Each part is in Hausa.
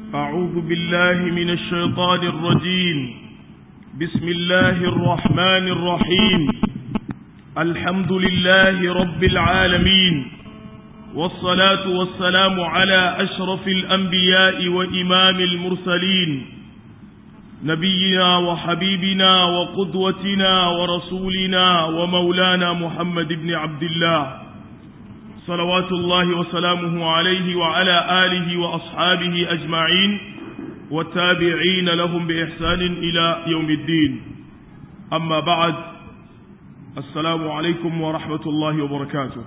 أعوذ بالله من الشيطان الرجيم بسم الله الرحمن الرحيم الحمد لله رب العالمين والصلاة والسلام على أشرف الأنبياء وإمام المرسلين نبينا وحبيبنا وقدوتنا ورسولنا ومولانا محمد بن عبد الله صلوات الله وسلامه عليه وعلى آله وأصحابه أجمعين والتابعين لهم بإحسان إلى يوم الدين أما بعد السلام عليكم ورحمة الله وبركاته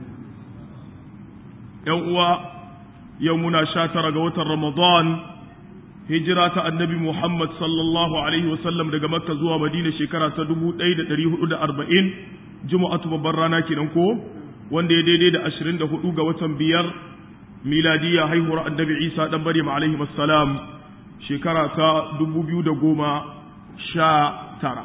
يوم يومنا شاتر قوة رمضان هجرة النبي محمد صلى الله عليه وسلم daga Makka zuwa Madina shekara ta 1440 Juma'atu babbar rana kenan ko wanda ya daidai da 24 ga watan biyar miladiya haihuwar annabi Isa dan Maryam alaihi wassalam shekara ta 2019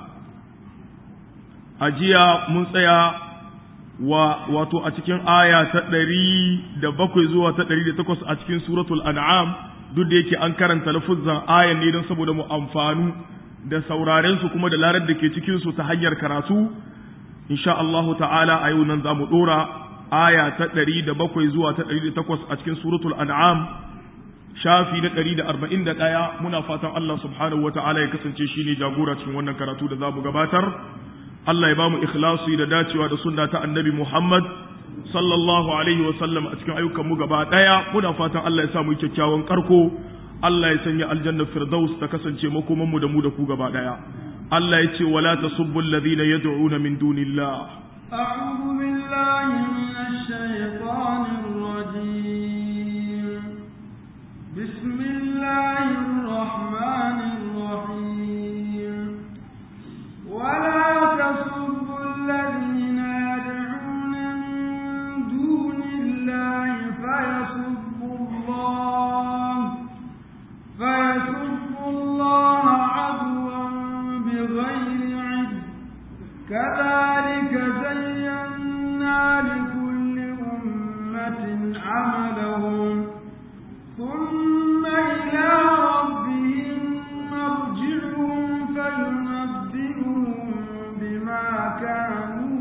a jiya mun tsaya wa wato a cikin aya ta 107 zuwa ta 108 a cikin suratul an'am duk da yake an karanta lafuzzan ayan ne don saboda mu amfanu da sauraren su kuma da larar da ke cikin su ta hanyar karatu insha Allahu ta'ala a yau nan za mu ɗora aya ta ɗari da bakwai zuwa ta ɗari da takwas a cikin suratul an'am shafi na ɗari da arba'in da ɗaya muna fatan Allah subhanahu wa ta'ala ya kasance shi ne jagora cikin wannan karatu da za mu gabatar Allah ya ba mu ikhlasi da dacewa da sunna ta annabi Muhammad sallallahu alaihi wa sallam a cikin ayyukan mu gaba ɗaya muna fatan Allah ya sa mu yi kyakkyawan karko Allah ya sanya aljanna firdaus ta kasance makoman mu da mu da ku gaba ɗaya Allah ya ce wala tasubbu alladhina yad'una min dunillah أعوذ بالله من الشيطان الرجيم بسم الله الرحمن الرحيم ولا تسبوا الذين يدعون من دون الله فيسبوا الله فيسبوا الله عدوا بغير علم كذلك زينا لكل أمة عملهم ثم إلى ربهم مرجعهم فينبئهم بما كانوا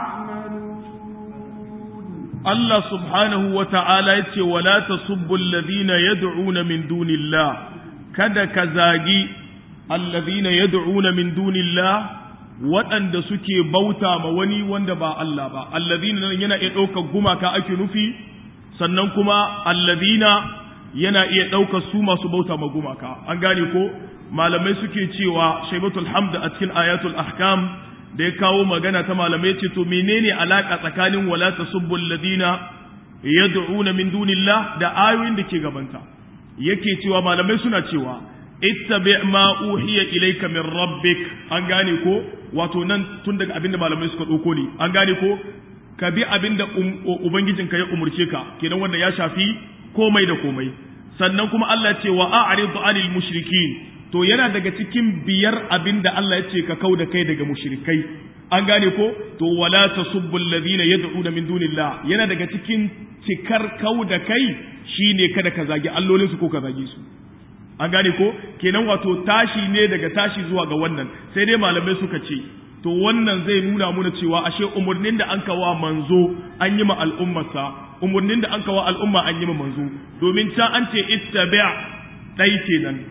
يعملون Allah subhanahu wa ta'ala ya ce, Wala ta subbul ladina yad'una min dunillah, kada ka zagi alladhina yad'una min dunillah waɗanda suke bauta ma wani wanda ba Allah ba, alladhina nan yana iya ɗaukar gumaka ake nufi, sannan kuma alladhina yana iya ɗaukar su masu bauta ma gumaka. An gane ko, malamai suke cewa Shaibatul Hamd a cikin ayatul ahkam da ya kawo magana ta malamai ce to menene alaka tsakanin wala tasubbul ladina yad'una min dunillah da ayoyin da ke gabanta yake cewa malamai suna cewa ittabi ma uhiya ilayka min rabbik an gane ko wato nan tun daga abinda malamai suka dauko ne an gane ko ka bi abinda ubangijinka ya umurce ka kenan wanda ya shafi komai da komai sannan kuma Allah ce wa a'ridu anil mushrikin to yana daga cikin biyar abin da Allah ya ce ka kau da kai daga mushrikai an gane ko to wala tasubbu alladhina yad'una min dunillah yana daga cikin cikar kau da kai shine kada ka zagi allolinsu ko ka zagi su an gane ko kenan wato tashi ne daga tashi zuwa ga wannan sai dai malamai suka ce to wannan zai nuna muna cewa ashe umurnin da an kawa manzo an yi ma al'ummarsa umurnin da an kawa al'umma an yi ma manzo domin can an ce ittabi' dai kenan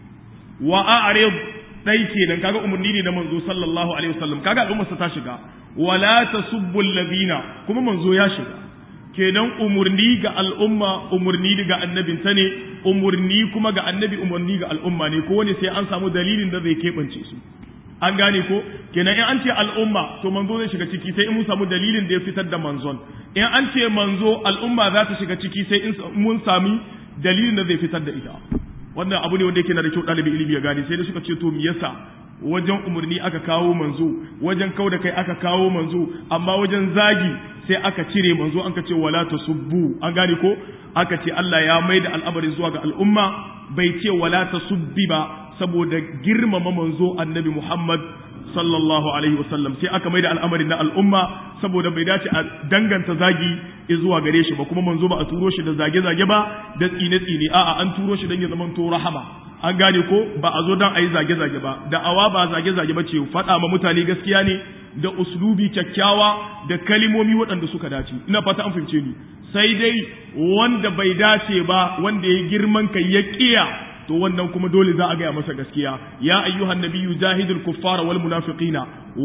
wa a'rid dai kenan kaga umarni ne na manzo sallallahu alaihi wasallam kaga al'ummar ta shiga wala tasubbu alladhina kuma manzo ya shiga kenan umurni ga al'umma umurni ga annabin ta ne umurni kuma ga annabi umurni ga al'umma ne ko wani sai an samu dalilin da zai keɓance su an gane ko kenan in an ce al'umma to manzo zai shiga ciki sai in mun samu dalilin da ya fitar da manzon in an ce manzo al'umma za ta shiga ciki sai in mun sami dalilin da zai fitar da ita wannan abu ne wanda yake na da kyau ɗalibi ilimi ya gane sai da suka ce to me yasa wajen umarni aka kawo manzo wajen kau da kai aka kawo manzo amma wajen zagi sai aka cire manzo an ka ce wala tasubbu an gane ko aka ce Allah ya mai da al'amarin zuwa ga al'umma bai ce wala tasubbi ba saboda girmama manzo annabi Muhammad sallallahu alaihi wasallam sai aka maida al'amarin na al'umma saboda bai dace a danganta zagi zuwa gare shi ba kuma manzo ba a turo shi da zage-zage ba da tsine-tsine a'a an turo shi don ya zama to rahama an gane ko ba a zo don a yi zage-zage ba da'awa ba zage-zage ba ce faɗa ma mutane gaskiya ne da uslubi kyakkyawa da kalimomi waɗanda suka dace ina fata an fahimce ni sai dai wanda bai dace ba wanda ya girman kai ya kiya to wannan kuma dole za a gaya masa gaskiya ya ayyuhan nabiyyu jahidul kuffara wal munafiqina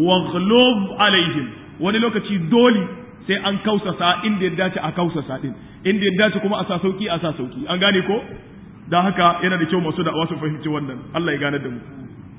waghlub alaihim wani lokaci dole sai an kausasa inda ya dace a kausasa din inda ya dace kuma a sa sauki a sa sauki an gane ko dan haka yana da kyau masu da'awa su fahimci wannan Allah ya gane da mu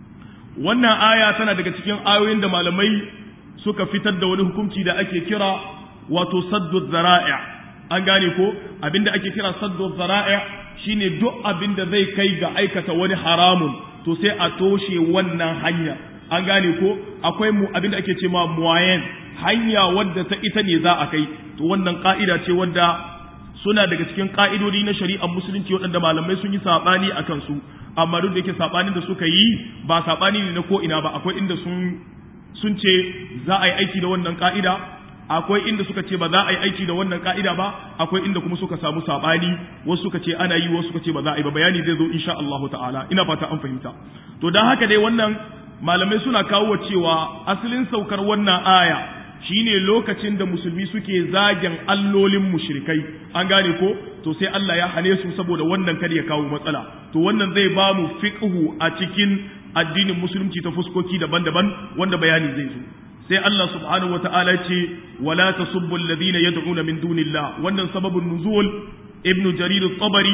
wannan aya tana daga cikin ayoyin da malamai suka fitar da wani hukunci da ake kira wato saddu zara'i an gane ko abinda ake kira saddu zara'i shine duk abinda zai kai ga aikata wani haramun to sai a toshe wannan hanya an gane ko akwai mu abinda ake ce ma muwayen hanya wadda ta ita ne za a kai to wannan ka'ida ce wadda suna daga cikin ka'idodi na shari'ar musulunci waɗanda malamai sun yi saɓani a kansu amma duk da yake saɓanin da suka yi ba saɓani ne na ko ina ba akwai inda sun sun ce za a yi aiki da wannan ka'ida akwai inda suka ce ba za a yi aiki da wannan ka'ida ba akwai inda kuma suka samu saɓani wasu suka ce ana yi wasu suka ce ba za a yi ba bayani zai zo insha Allah ta'ala ina fata an fahimta to dan haka dai wannan malamai suna kawo cewa asalin saukar wannan aya shine lokacin da musulmi suke zagin allolin mushrikai an gane ko to sai Allah ya hane su saboda wannan kar ya kawo matsala to wannan zai ba mu fiqhu a cikin addinin musulunci ta fuskoki daban-daban wanda bayani zai zo sai Allah subhanahu wata'ala ce wala tasubbu alladhina yad'una min dunillah wannan sababin nuzul ibnu jarir at-tabari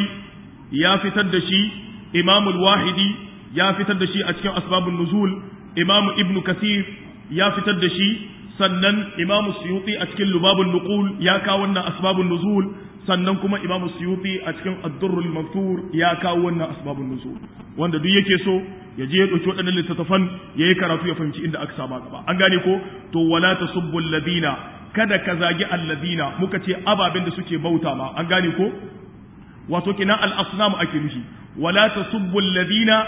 ya fitar da shi imam al-wahidi ya fitar da shi a cikin asbabun nuzul imam ibnu kasir ya fitar da shi sannan imam suyuti a cikin lubabun nuqul ya kawo wannan asbabun nuzul sannan kuma imam suyuti a cikin ad-durrul mansur ya kawo wannan asbabun nuzul wanda duk yake so ya je ya ɗauki waɗannan littattafan ya yi karatu ya fahimci inda aka saba gaba an gane ko to wala tasubbu alladhina kada ka zagi alladhina muka ce ababen da suke bauta ma an gane ko wato kina al-asnam ake nufi wala tasubbu alladhina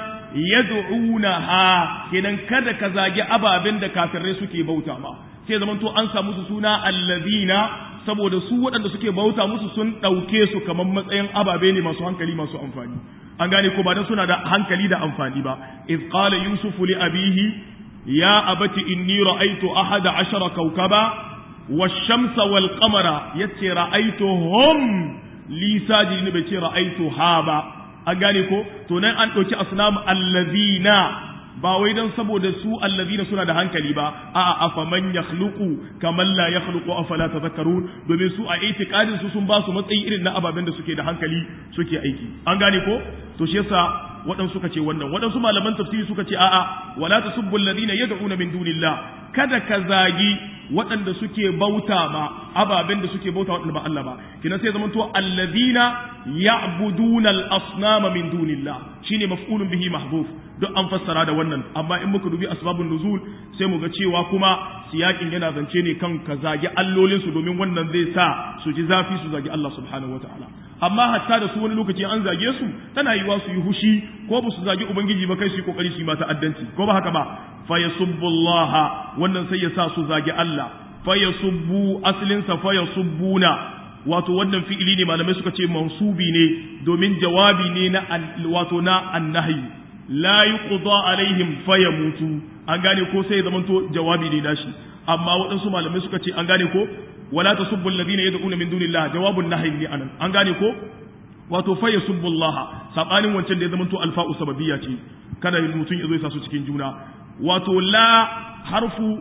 yad'una ha kenan kada ka zagi ababen da kafirai suke bauta ma sai zaman to an samu su suna alladhina saboda su waɗanda suke bauta musu sun ɗauke su kamar matsayin ababe ne masu hankali masu amfani an gane ko ba dan suna da hankali da amfani ba iz qala yusuf li abihi ya abati inni ra'aytu ahada ashara kawkaba wash-shamsa wal-qamara yace ra'aytuhum li sajidin bai ce ra'aytu ha ba an gane ko to nan an dauki asnam allazina ba wai dan saboda su allazina suna da hankali ba a'a afaman yakhluqu kaman la yakhluqu afala tadhakkarun domin su a itikadin su sun ba su matsayi irin na ababen da suke da hankali suke aiki an gane ko to shi yasa waɗansu suka ce wannan waɗansu malaman tafsiri suka ce a'a wala tasubbu alladhina yad'una min dunillah kada ka zagi waɗanda suke bauta ma ababen da suke bauta waɗanda ba Allah ba kina sai zaman to alladhina ya'buduna al-asnama min dunillah shine maf'ulun bihi mahdhuf duk an fassara da wannan amma in muka dubi asbabun nuzul sai mu ga cewa kuma siyakin yana zance ne kan ka zagi allolin su domin wannan zai sa su ji zafi su zagi Allah subhanahu wataala amma hatta da su wani lokaci an zage su tana yiwa su yi hushi ko ba su zagi ubangiji ba kai su yi kokari su yi mata addanci ko ba haka ba fa yasubbullaha wannan sai ya sa su zagi Allah fa yasubbu aslin sa fa yasubbuna wato wannan fi'ili ne malamai suka ce mansubi ne domin jawabi ne na wato na annahi la yuqda alaihim fayamutu an gane ko sai zamanto jawabi ne nashi amma waɗansu malamai suka ce an gane ko wala tasubbu alladhina yad'una min dunillah jawabun nahyi ne anan an gane ko wato fa yasubbu Allah sabanin wancan da ya zamanto alfa'u sababiyya ce kada mutum ya zo ya sa su cikin juna wato la harfu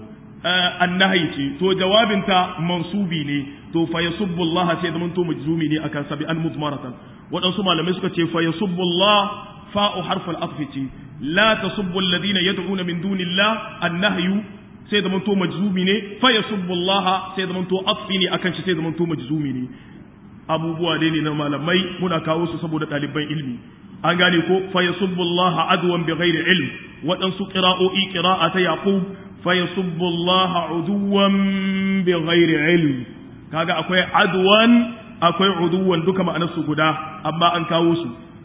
annahi ce to jawabinta mansubi ne to fa yasubbu Allah sai zamanto majzumi ne akan sabi an mudmaratan waɗansu malamai suka ce fa yasubbu Allah fa'u harful atfi ce la tasubbu alladhina yad'una min dunillah annahyu sai da manto majzumi ne fa yasubbu Allah sai da manto atfi ne akan shi sai da manto majzumi ne abubuwa dai ne na malamai muna kawo su saboda ɗaliban ilmi an gane ko fa yasubbu Allah adwan bi ghairi ilm waɗansu qira'o'i qira'a ta yaqub fa yasubbu Allah uduwan bi ghairi ilm kaga akwai adwan akwai uduwan duka ma'anar su guda amma an kawo su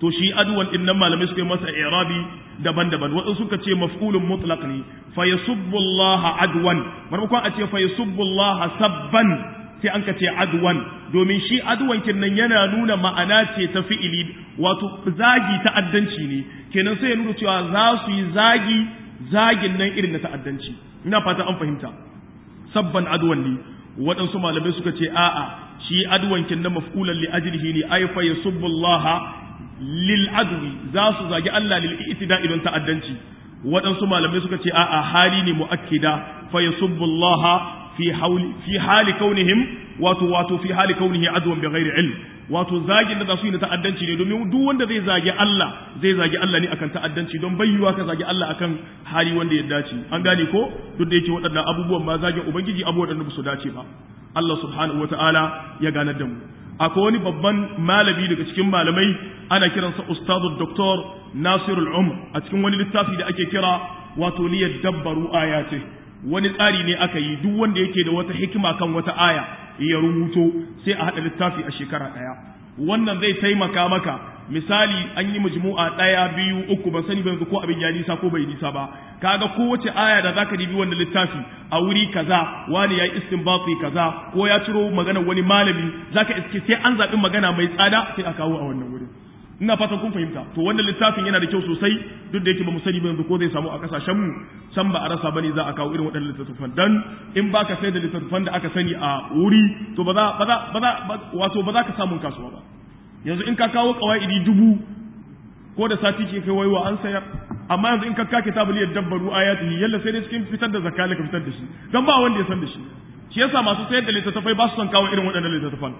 to shi adwan din nan malamai suka yi masa i'rabi daban-daban waɗansu suka ce maf'ulun mutlaq ne fa yasubbu Allah adwan maimakon a ce fa yasubbu Allah sabban sai an ka ce adwan domin shi adwan kinnan yana nuna ma'ana ce ta fi'ili wato zagi ta'addanci ne kenan sai ya nuna cewa za su yi zagi zagin nan irin na ta'addanci ina fata an fahimta sabban adwan ne waɗansu malamai suka ce a'a shi adwan kinnan maf'ulan li ajlihi ne ay fa yasubbu Allah lil adwi za su zagi Allah lil itida idan ta'addanci waɗansu malamai suka ce a'a hali ne mu'akkida fa yasubbu Allah fi hawli fi hali kaunihim wato wato fi hali kaunihi adwan bi ghairi ilm wato zagin da za su yi na ta'addanci ne domin duk wanda zai zagi Allah zai zagi Allah ne akan ta'addanci don bayyuwa ka zagi Allah akan hali wanda ya dace an gane ko duk da yake waɗannan abubuwan ma zagin ubangiji abubuwan da ba su dace ba Allah subhanahu wataala ya ganar da mu akwai wani babban malami daga cikin malamai ana kiransa ustadu doktor nasirul umr a cikin wani littafi da ake kira wato liyar dabbaru ayati wani tsari ne aka yi duk wanda yake da wata hikima kan wata aya ya rubuto sai a haɗa littafi a shekara ɗaya wannan zai taimaka maka misali an yi majmu'a ɗaya biyu uku ban sani ba yanzu ko abin ya nisa ko bai nisa ba kaga kowace aya da zaka dibi wannan littafi a wuri kaza wani ya yi istinbati kaza ko ya ciro magana wani malami zaka iske sai an zaɓi magana mai tsada sai a kawo a wannan wurin ina fatan kun fahimta to wannan littafin yana da kyau sosai duk da yake ba mu sani ba yanzu ko zai samu a kasashen mu can ba a rasa bane za a kawo irin waɗannan littattafan dan in baka sai da littattafan da aka sani a wuri to ba za ba za ba za wato ba za ka samu kasuwa ba yanzu in ka kawo kawaidi dubu ko da sati ke kai waiwa an sayar amma yanzu in ka kake tabuliyar dabbaru ayatihi yalla sai dai cikin fitar da zakka ka fitar da shi dan ba wanda ya san da shi shi yasa masu sayar da littattafai ba su son kawo irin waɗannan littattafan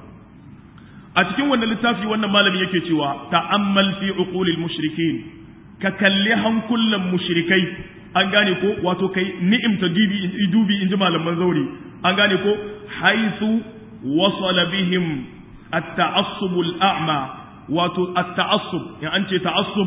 a cikin wannan littafi wannan malami yake cewa ta'ammal fi uqulil mushrikin ka kalli hankulan mushrikai an gane ko wato kai ni'imta dibi dubi inji malaman zauri an gane ko haythu wasala bihim at-ta'assub al-a'ma wato at-ta'assub in an ce ta'assub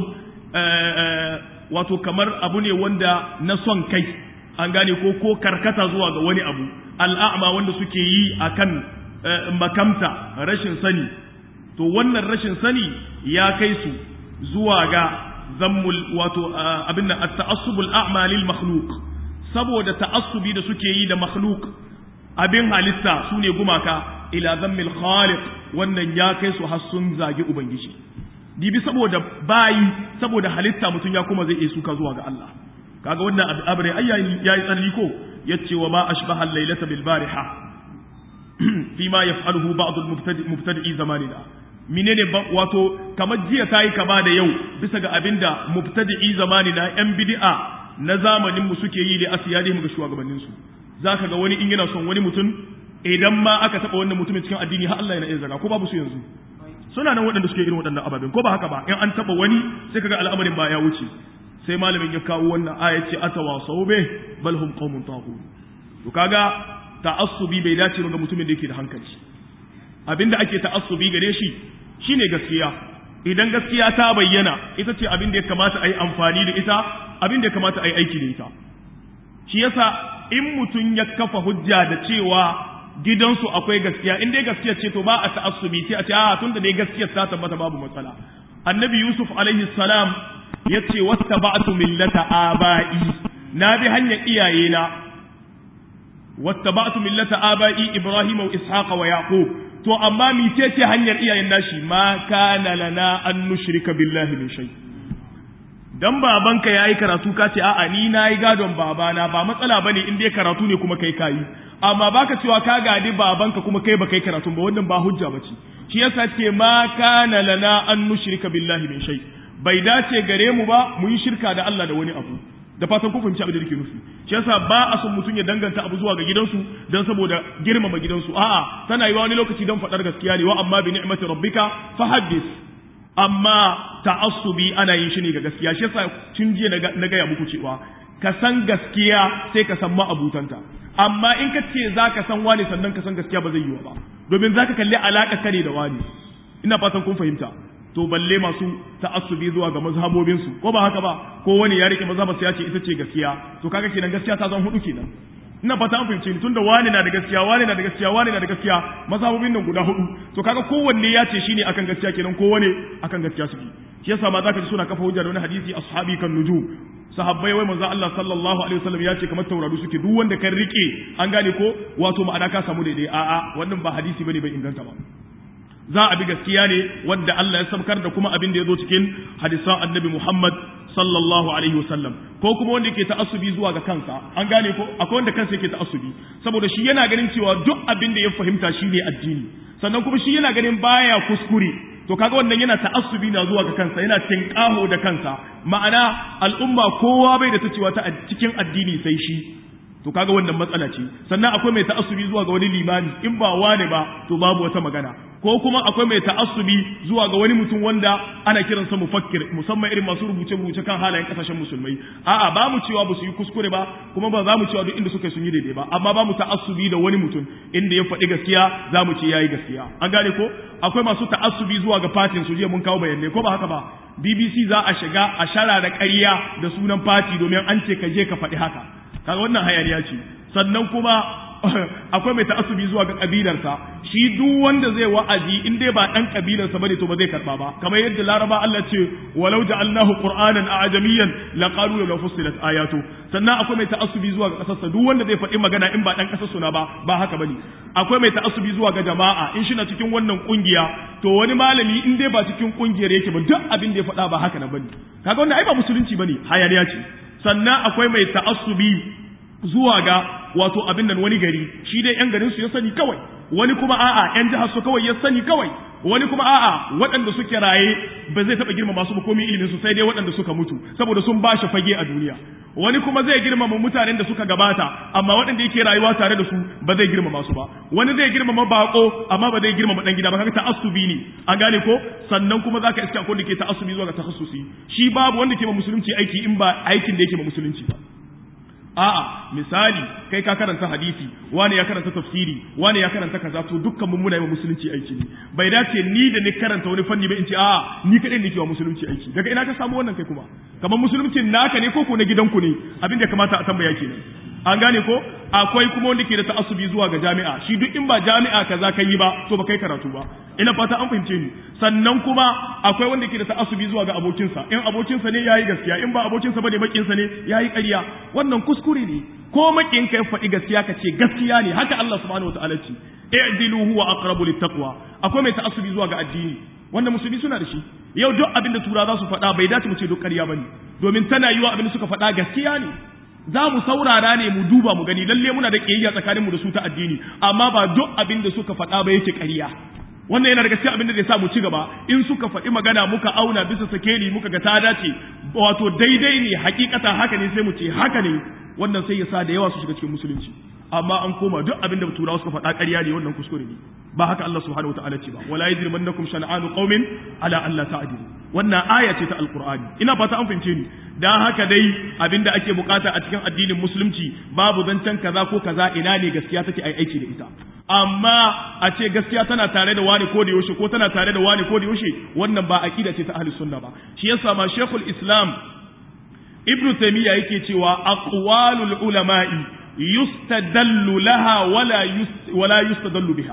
wato kamar abu ne wanda na son kai an gane ko ko karkata zuwa ga wani abu al'a'ma wanda suke yi akan makamta rashin sani to wannan rashin sani ya kai su zuwa ga zammul wato abin nan at-ta'assubul a'ma lil makhluq saboda ta'assubi da suke yi da makhluq abin halitta sune gumaka ila zammil khaliq wannan ya kai su har sun zagi ubangiji dibi saboda bayi saboda halitta mutum ya kuma zai iya suka zuwa ga Allah kaga wannan abre ayyayi yayi tsalli ko yace wa ma ashbaha al-lailata bil bariha fima yaf'aluhu ba'd al-mubtadi'i zamanina menene wato kamar jiya tayi kama da yau bisa ga abinda mubtadi'i zamanina yan bid'a na zamanin mu suke yi da asiyadihim ga shugabannin su zaka ga wani in yana son wani mutum idan ma aka taba wannan mutumin cikin addini har Allah yana iya zaga ko babu su yanzu suna nan waɗanda suke irin waɗannan ababen ko ba haka ba in an taba wani sai kaga al'amarin ba ya wuce sai malamin ya kawo wannan aya ce atawasau be bal hum qaumun taghut to kaga ta'assubi bai dace ba ga mutumin da yake da hankali abinda ake ta'assubi gare shi shine gaskiya idan gaskiya ta bayyana ita ce abin da ya kamata a yi amfani da ita abin da ya kamata a yi aiki da ita shi yasa in mutum ya kafa hujja da cewa gidansu akwai gaskiya in dai gaskiya ce to ba a ta'assubi sai a ce a tunda dai gaskiyar ta tabbata babu matsala annabi yusuf alaihi salam ya ce wattaba'tu millata aba'i na bi hanyar iyayena wattaba'tu millata aba'i ibrahima wa ishaqa wa yaqub to amma mice ce hanyar iyayen nashi ma kana lana an nushrika billahi min shay dan babanka yayi karatu ka ce a'a ni nayi gadon babana ba matsala bane in dai karatu ne kuma kai kayi amma baka cewa ka gadi babanka kuma kai ba kai karatu ba wannan ba hujja bace shi yasa ce ma kana lana an nushrika billahi min shay bai dace gare mu ba mu yi shirka da Allah da wani abu da fatan ku fahimci abin da nake nufi shi yasa ba a son mutum ya danganta abu zuwa ga gidansu dan saboda girmama gidansu a'a tana yiwa wani lokaci dan faɗar gaskiya ne wa amma bi ni'mati rabbika fahaddis amma ta'assubi ana yin shi ne ga gaskiya shi yasa tun jiya na gaya muku cewa ka san gaskiya sai ka san ma'abutanta amma in ka ce za ka san wani sannan ka san gaskiya ba zai yiwa ba domin za ka kalli alaƙa kare da wani ina fatan kun fahimta to balle masu ta'assubi zuwa ga mazhabobin su ko ba haka ba ko wani ya rike mazhabar ya ce ita ce gaskiya to kaga kenan gaskiya ta zan hudu kenan ina fata an fahimce ni tunda wani na da gaskiya wani na da gaskiya wani na da gaskiya mazhabobin nan guda hudu to kaga kowanne ya ce shine akan gaskiya kenan kowanne akan gaskiya suke shi yasa ma zaka ji suna kafa hujja da wani hadisi ashabi kan nujum sahabbai wai manzo Allah sallallahu alaihi wasallam ya ce kamar taurari suke duk wanda kan rike an gane ko wato ma'ana ka samu daidai a'a wannan ba hadisi bane bai inganta ba za a bi gaskiya ne wanda Allah ya sabkar da kuma abin da ya zo cikin hadisan annabi Muhammad sallallahu alaihi wasallam ko kuma wanda yake ta'assubi zuwa ga kansa an gane ko akwai wanda kansa yake ta'assubi saboda shi yana ganin cewa duk abin da ya fahimta shine addini sannan kuma shi yana ganin baya kuskure to kaga wannan yana ta'assubi na zuwa ga kansa yana tinkaho da kansa ma'ana al'umma kowa bai da ta cewa ta cikin addini sai shi to kaga wannan matsala ce sannan akwai mai ta'assubi zuwa ga wani limami in ba wane ba to babu wata magana ko kuma akwai mai ta'assubi zuwa ga wani mutum wanda ana kiransa mufakkir musamman irin masu rubuce rubuce kan halayen kasashen musulmai a'a ba mu cewa ba su yi kuskure ba kuma ba za mu cewa duk inda suka sun yi daidai ba amma ba mu ta'assubi da wani mutum inda ya faɗi gaskiya za mu ce yayi gaskiya an gane ko akwai masu ta'assubi zuwa ga fatin su jiya mun kawo bayanai ko ba haka ba BBC za a shiga a shara da ƙarya da sunan fati domin an ce ka je ka faɗi haka kaga wannan hayaniya ce sannan kuma akwai mai ta'assubi zuwa ga kabilarsa shi duk wanda zai wa'azi in dai ba dan kabilarsa bane to ba zai karba ba kamar yadda laraba Allah ce walau ja'alnahu qur'anan a'jamiyyan laqalu la fussilat ayatu sannan akwai mai ta'assubi zuwa ga kasarsa duk wanda zai faɗi magana in ba dan kasar suna ba ba haka bane akwai mai ta'assubi zuwa ga jama'a in shi na cikin wannan kungiya to wani malami in dai ba cikin kungiyar yake ba duk abin da ya faɗa ba haka na bane kaga wannan ai ba musulunci bane hayaniya ce sannan akwai mai ta'assubi zuwa ga wato abin nan wani gari shi dai yan garin su ya sani kawai wani kuma a'a yan jihar su kawai ya sani kawai wani kuma a'a waɗanda suke raye ba zai taɓa girmama su ba komai ilimin su sai dai waɗanda suka mutu saboda sun ba shi fage a duniya wani kuma zai girmama mutanen da suka gabata amma waɗanda yake rayuwa tare da su ba zai girmama su ba wani zai girmama bako amma ba zai girmama dan gida ba kaga ta'assubi ne an gane ko sannan kuma zaka iska akwai da ke ta'assubi zuwa ga takhassusi shi babu wanda ke ma musulunci aiki in ba aikin da yake ma musulunci ba a'a misali kai ka karanta hadisi wani ya karanta tafsiri wani ya karanta kaza to dukkan mun muna yi wa musulunci aiki ne bai dace ni da ni karanta wani fanni ba in ce a'a ni kadai nake wa musulunci aiki daga ina ka samu wannan kai kuma kamar musulunci naka ne ko ko na gidanku ne abin da kamata a tambaya kenan an gane ko akwai kuma wanda ke da ta'assubi zuwa ga jami'a shi duk in ba jami'a kaza kai yi ba to ba kai karatu ba ina fata an fahimce ni sannan kuma akwai wanda ke da ta'assubi zuwa ga abokinsa in abokinsa ne yayi gaskiya in ba abokinsa bane makinsa ne yayi ƙarya wannan kuskure ne ko makin ka faɗi gaskiya ka ce gaskiya ne haka Allah subhanahu wataala ce i'dilu huwa aqrabu littaqwa akwai mai ta'assubi zuwa ga addini wanda musulmi suna da shi yau duk abin da tura za su faɗa bai dace mu ce duk ƙarya bane domin tana yiwa abin da suka faɗa gaskiya ne za mu saurara ne mu duba mu gani lalle muna da kiyayya tsakanin mu da su ta addini amma ba duk abin da suka faɗa ba yake ƙarya wannan yana daga cikin abin da zai sa mu ci gaba in suka faɗi magana muka auna bisa sakeli muka ga ta dace wato daidai ne hakikata haka ne sai mu ce haka ne wannan sai ya sa da yawa su shiga cikin musulunci amma an koma duk abin da turawa suka faɗa ƙarya ne wannan kuskure ne ba haka Allah subhanahu wataala ce ba wala yajrimannakum shan'anu qaumin ala alla ta'dilu wannan aya ce ta alqur'ani ina fata an fahimce ni dan haka dai abin da ake bukata a cikin addinin musulunci babu zancen kaza ko kaza ina ne gaskiya take ai aiki da ita amma a ce gaskiya tana tare da wani ko da yaushe ko tana tare da wani ko da yaushe wannan ba aqida ce ta ahlus sunna ba shi yasa ma shaykhul islam ibnu taymiya yake cewa aqwalul ulama'i yustadallu laha wala wala yustadallu biha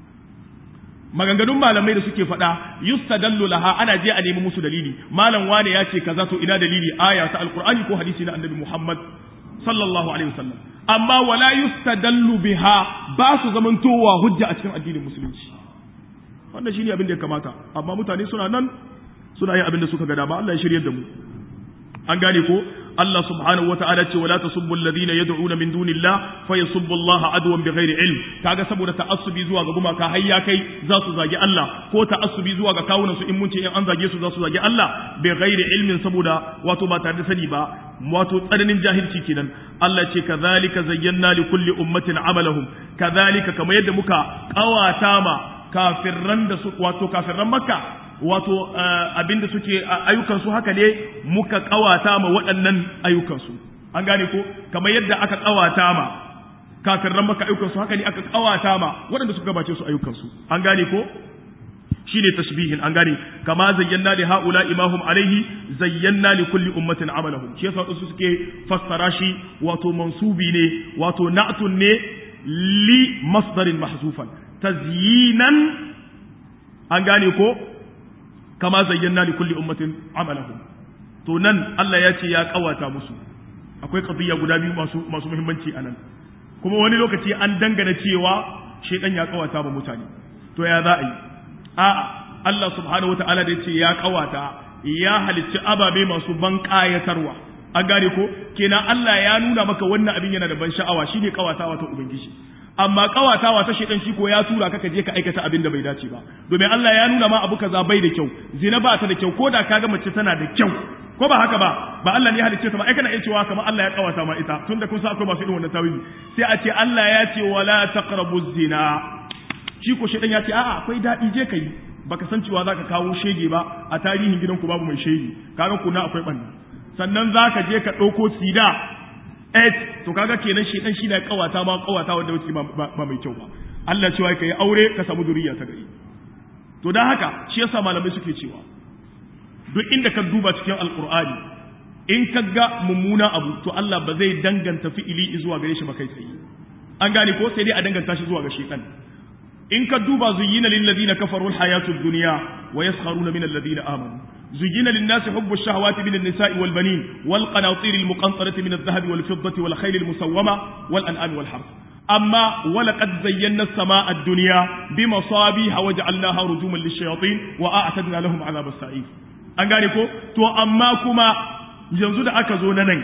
maganganun malamai da suke faɗa yustadallu laha ana je a nemi musu dalili malam wane ya ce kaza to ina dalili aya ta alqur'ani ko hadisi na annabi muhammad sallallahu alaihi wasallam amma wala yustadallu biha ba su zamantowa hujja a cikin addinin musulunci wannan shine abin da ya kamata amma mutane suna nan suna yin abin da suka ga dama Allah ya shiryar da mu an gane ko Allah subhanahu wa ta'ala ce wala tasubbu alladhina yad'una min dunillah fa yasubbu Allah adwan bighairi ilm kaga saboda ta'assubi zuwa ga gumaka har ya kai za su zagi Allah ko ta'assubi zuwa ga kawunan su in mun ce in an zage su za su zagi Allah bighairi ilmin saboda wato ba tare da sani ba wato tsananin jahilci kenan Allah ce kazalika zayyana li kulli ummatin amalahum kazalika kamar yadda muka kawata ma kafirran da su wato kafirran makka wato abinda suke ayyukansu haka ne muka kawata ma waɗannan ayyukansu an gane ko kamar yadda aka kawata ma kafirran maka ayyukansu haka ne aka kawata ma waɗanda suka gabace su ayyukansu an gane ko shine tashbihin an gane kama zayyana li haula imahum alaihi zayyana li kulli ummatin amalahum shi yasa su suke fassara shi wato mansubi ne wato na'tun ne li masdarin mahzufan tazyinan an gane ko kama zayyana li kulli ummatin amalahum to nan Allah ya ce ya kawata musu akwai qadiyya guda biyu masu masu muhimmanci anan kuma wani lokaci an dangana cewa shedan ya kawata ba mutane to ya za a yi a'a Allah subhanahu wataala da ya ce ya kawata ya halicci ababe masu ban kayatarwa an gane ko kenan Allah ya nuna maka wannan abin yana da ban sha'awa shine kawatawa ta ubangiji amma kawatawa ta shedan shi ko ya tura ka je ka aikata abin da bai dace ba domin Allah ya nuna ma abu kaza bai da kyau zina ba ta da kyau ko da kaga mace tana da kyau ko ba haka ba ba Allah ne ya halicce ta ba ai kana iya cewa kamar Allah ya kawata ma ita tunda kun san akwai masu irin wannan tawili sai a ce Allah ya ce wala taqrabu zina shi ko shedan ya ce a'a akwai dadi je kai baka san cewa zaka kawo shege ba a tarihin gidanku babu mai shege kaga kuna akwai banna sannan zaka je ka dauko sida et to kaga kenan shi dan shi da kawata ma kawata wanda wuce ba mai kyau ba Allah cewa kai aure ka samu zuriya ta gari to dan haka shi yasa malamai suke cewa duk inda ka duba cikin alqur'ani in ka ga mummuna abu to Allah ba zai danganta fi'ili zuwa gare shi ba kai tsaye an gane ko sai dai a danganta shi zuwa ga shaytan in ka duba zuyyina lil ladina kafaru al hayatud dunya wa yaskharuna min alladhina amanu زين للناس حب الشهوات من النساء والبنين والقناطير المقنطرة من الذهب والفضة والخيل المسومة والأنعام والحرث أما ولقد زينا السماء الدنيا بمصابيح وجعلناها رجوما للشياطين وأعتدنا لهم عذاب السعير an gane ko to amma kuma yanzu da aka zo na nan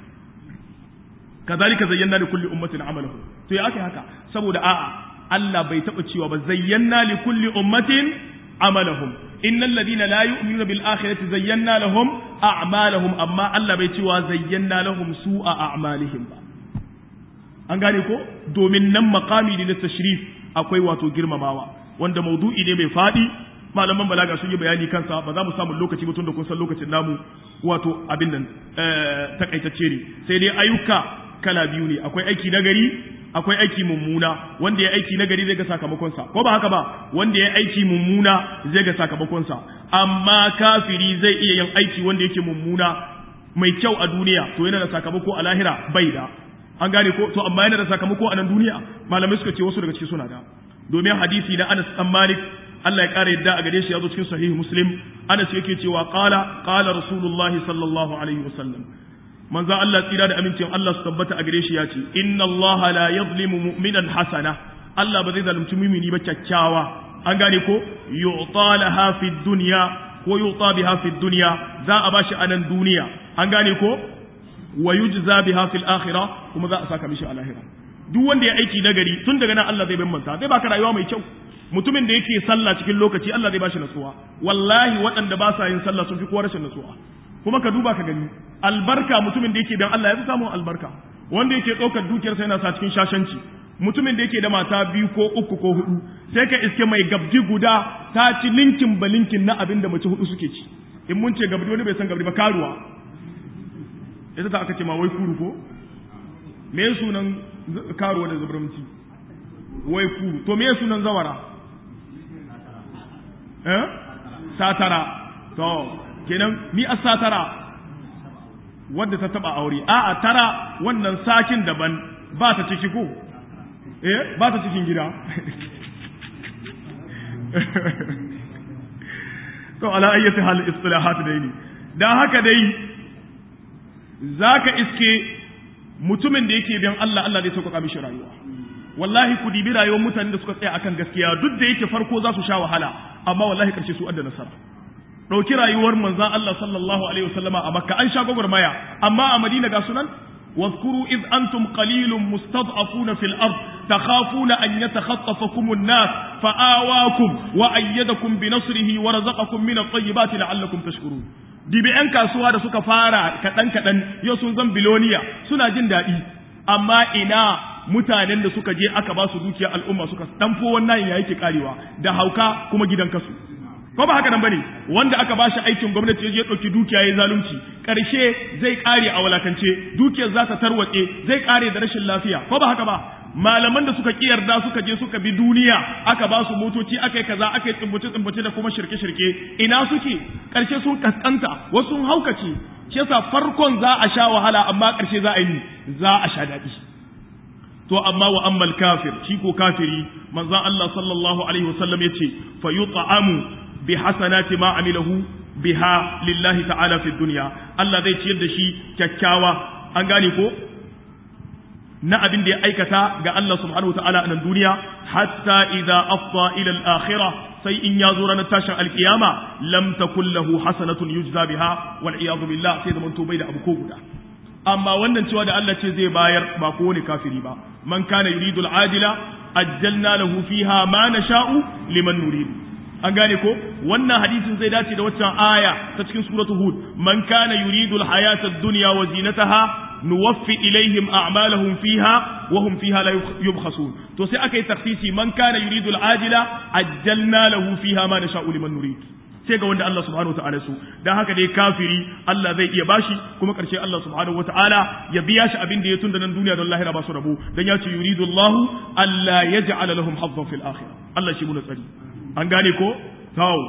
kazalika zayyana li kulli ummatin amalahu to ya ake haka saboda a'a Allah bai taba cewa ba zayyana li kulli ummatin amalahum innal ladina la yu'minuna bil akhirati zayyana lahum a'malahum amma Allah bai cewa zayyana lahum su'a a'malihim ba an gane ko domin nan maqami ne na tashrif akwai wato girmamawa wanda maudu'i ne mai fadi malaman balaga sun yi bayani kansa ba za mu samu lokaci mutum da kun san lokacin namu wato abin nan takaitacce ne sai dai ayyuka kala biyu ne akwai aiki nagari akwai aiki mummuna wanda ya aiki nagari zai ga sakamakonsa ko ba haka ba wanda ya aiki mummuna zai ga sakamakonsa amma kafiri zai iya yin aiki wanda yake mummuna mai kyau a duniya to yana da sakamako a lahira bai da an gane ko to amma yana da sakamako a nan duniya malamai suka ce wasu daga cikin suna da domin hadisi na Anas dan Malik Allah ya kare yadda a gare shi ya zo cikin sahih Muslim Anas yake cewa qala qala Rasulullahi sallallahu alaihi wasallam manzo Allah tsira da amincin Allah su tabbata a gare shi ya ce inna Allah la yadhlimu mu'minan hasana Allah ba zai zalunci mumini ba kyakkyawa an gane ko yu'ta laha fi dunya ko yu'ta biha fi dunya za a bashi a nan duniya an gane ko wa yujza biha fil akhirah kuma za a saka mishi a lahira duk wanda ya aiki nagari tun daga nan Allah zai bambanta zai baka rayuwa mai kyau mutumin da yake sallah cikin lokaci Allah zai bashi nasuwa wallahi waɗanda ba sa yin sallah sun fi kowa rashin nasuwa kuma ka duba ka gani albarka mutumin da yake dan Allah ya fi samun albarka wanda yake ɗaukar dukiyarsa yana sa cikin shashanci mutumin da yake da mata biyu ko uku ko hudu sai ka iske mai gabdi guda ta ci linkin ba linkin na abin da mace hudu suke ci in mun ce gabdi wani bai san gabdi ba karuwa ita ta aka ce ma wai kuru ko me sunan karuwa da zabramci wai kuru to me sunan zawara eh satara to kenan mi a satara wadda ta taba aure a'a tara wannan sakin daban ba ta ciki ko eh ba ta cikin gida to ala ayyati hal istilahat dai ne dan haka dai zaka iske mutumin da yake bin Allah Allah zai sauƙaƙa mishi rayuwa wallahi ku dibi rayuwar mutanen da suka tsaya akan gaskiya duk da yake farko za su sha wahala amma wallahi karshe su adda nasara ɗauki rayuwar manzan Allah sallallahu alaihi wasallama a makka an sha gwagwarmaya amma a madina ga sunan واذكروا إذ أنتم قليل مستضعفون في الأرض تخافون أن يتخطفكم الناس فآواكم وأيدكم بنصره ورزقكم من الطيبات لعلكم تشكرون dibi 'yan kasuwa da suka fara kaɗan-kaɗan yau sun zan biloniya suna jin daɗi amma ina mutanen da suka je aka ba su dukiyar al'umma suka ɗanfo wannan ya yake karewa da hauka kuma gidan kasu ko ba haka nan bane wanda aka bashi aikin gwamnati ya dauki dukiya ya zalunci karshe zai kare a walakance dukiyar za ta tarwatse zai kare da rashin lafiya ko ba haka ba malaman da suka ki yarda suka je suka bi duniya aka ba su motoci aka yi kaza aka yi tsumbuce tsumbuce da kuma shirke shirke ina suke karshe sun kaskanta wasu sun haukace shi yasa farkon za a sha wahala amma karshe za a yi za a sha daɗi to amma wa ammal kafir shi ko kafiri manzon Allah sallallahu alaihi wasallam yace fa yut'amu bi hasanati ma amilahu biha lillahi ta'ala fi dunya Allah zai ciyar da shi kyakkyawa an gane ko na abin da ya aikata ga Allah subhanahu wa ta'ala a nan duniya hatta idza afda ila al-akhirah sai in ya zo ranar tashin alkiyama lam takul lahu hasanatun yujza biha wal iyadu billah sai zaman to bai da abu ko guda amma wannan cewa da Allah ce zai bayar ba ko ne kafiri ba man kana yuridu al-ajila ajjalna lahu fiha ma nasha'u liman nurid an gane ko wannan hadisin zai dace da waccan aya ta cikin suratul hud man kana yuridu al-hayata ad-dunya wa zinataha nuwaffi ilaihim a'malahum fiha wa hum fiha la yubkhasun to sai aka yi takhsisi man kana yuridu al-ajila ajjalna lahu fiha ma nasha'u liman nurid sai ga wanda Allah subhanahu wataala su dan haka dai kafiri Allah zai iya bashi kuma karshe Allah subhanahu wataala ya biya shi abin da ya tunda nan duniya don lahira ba su rabu dan ya ce yuridu Allah alla yaj'ala lahum hazzan fil akhirah Allah shi mu tsari an gane ko tawo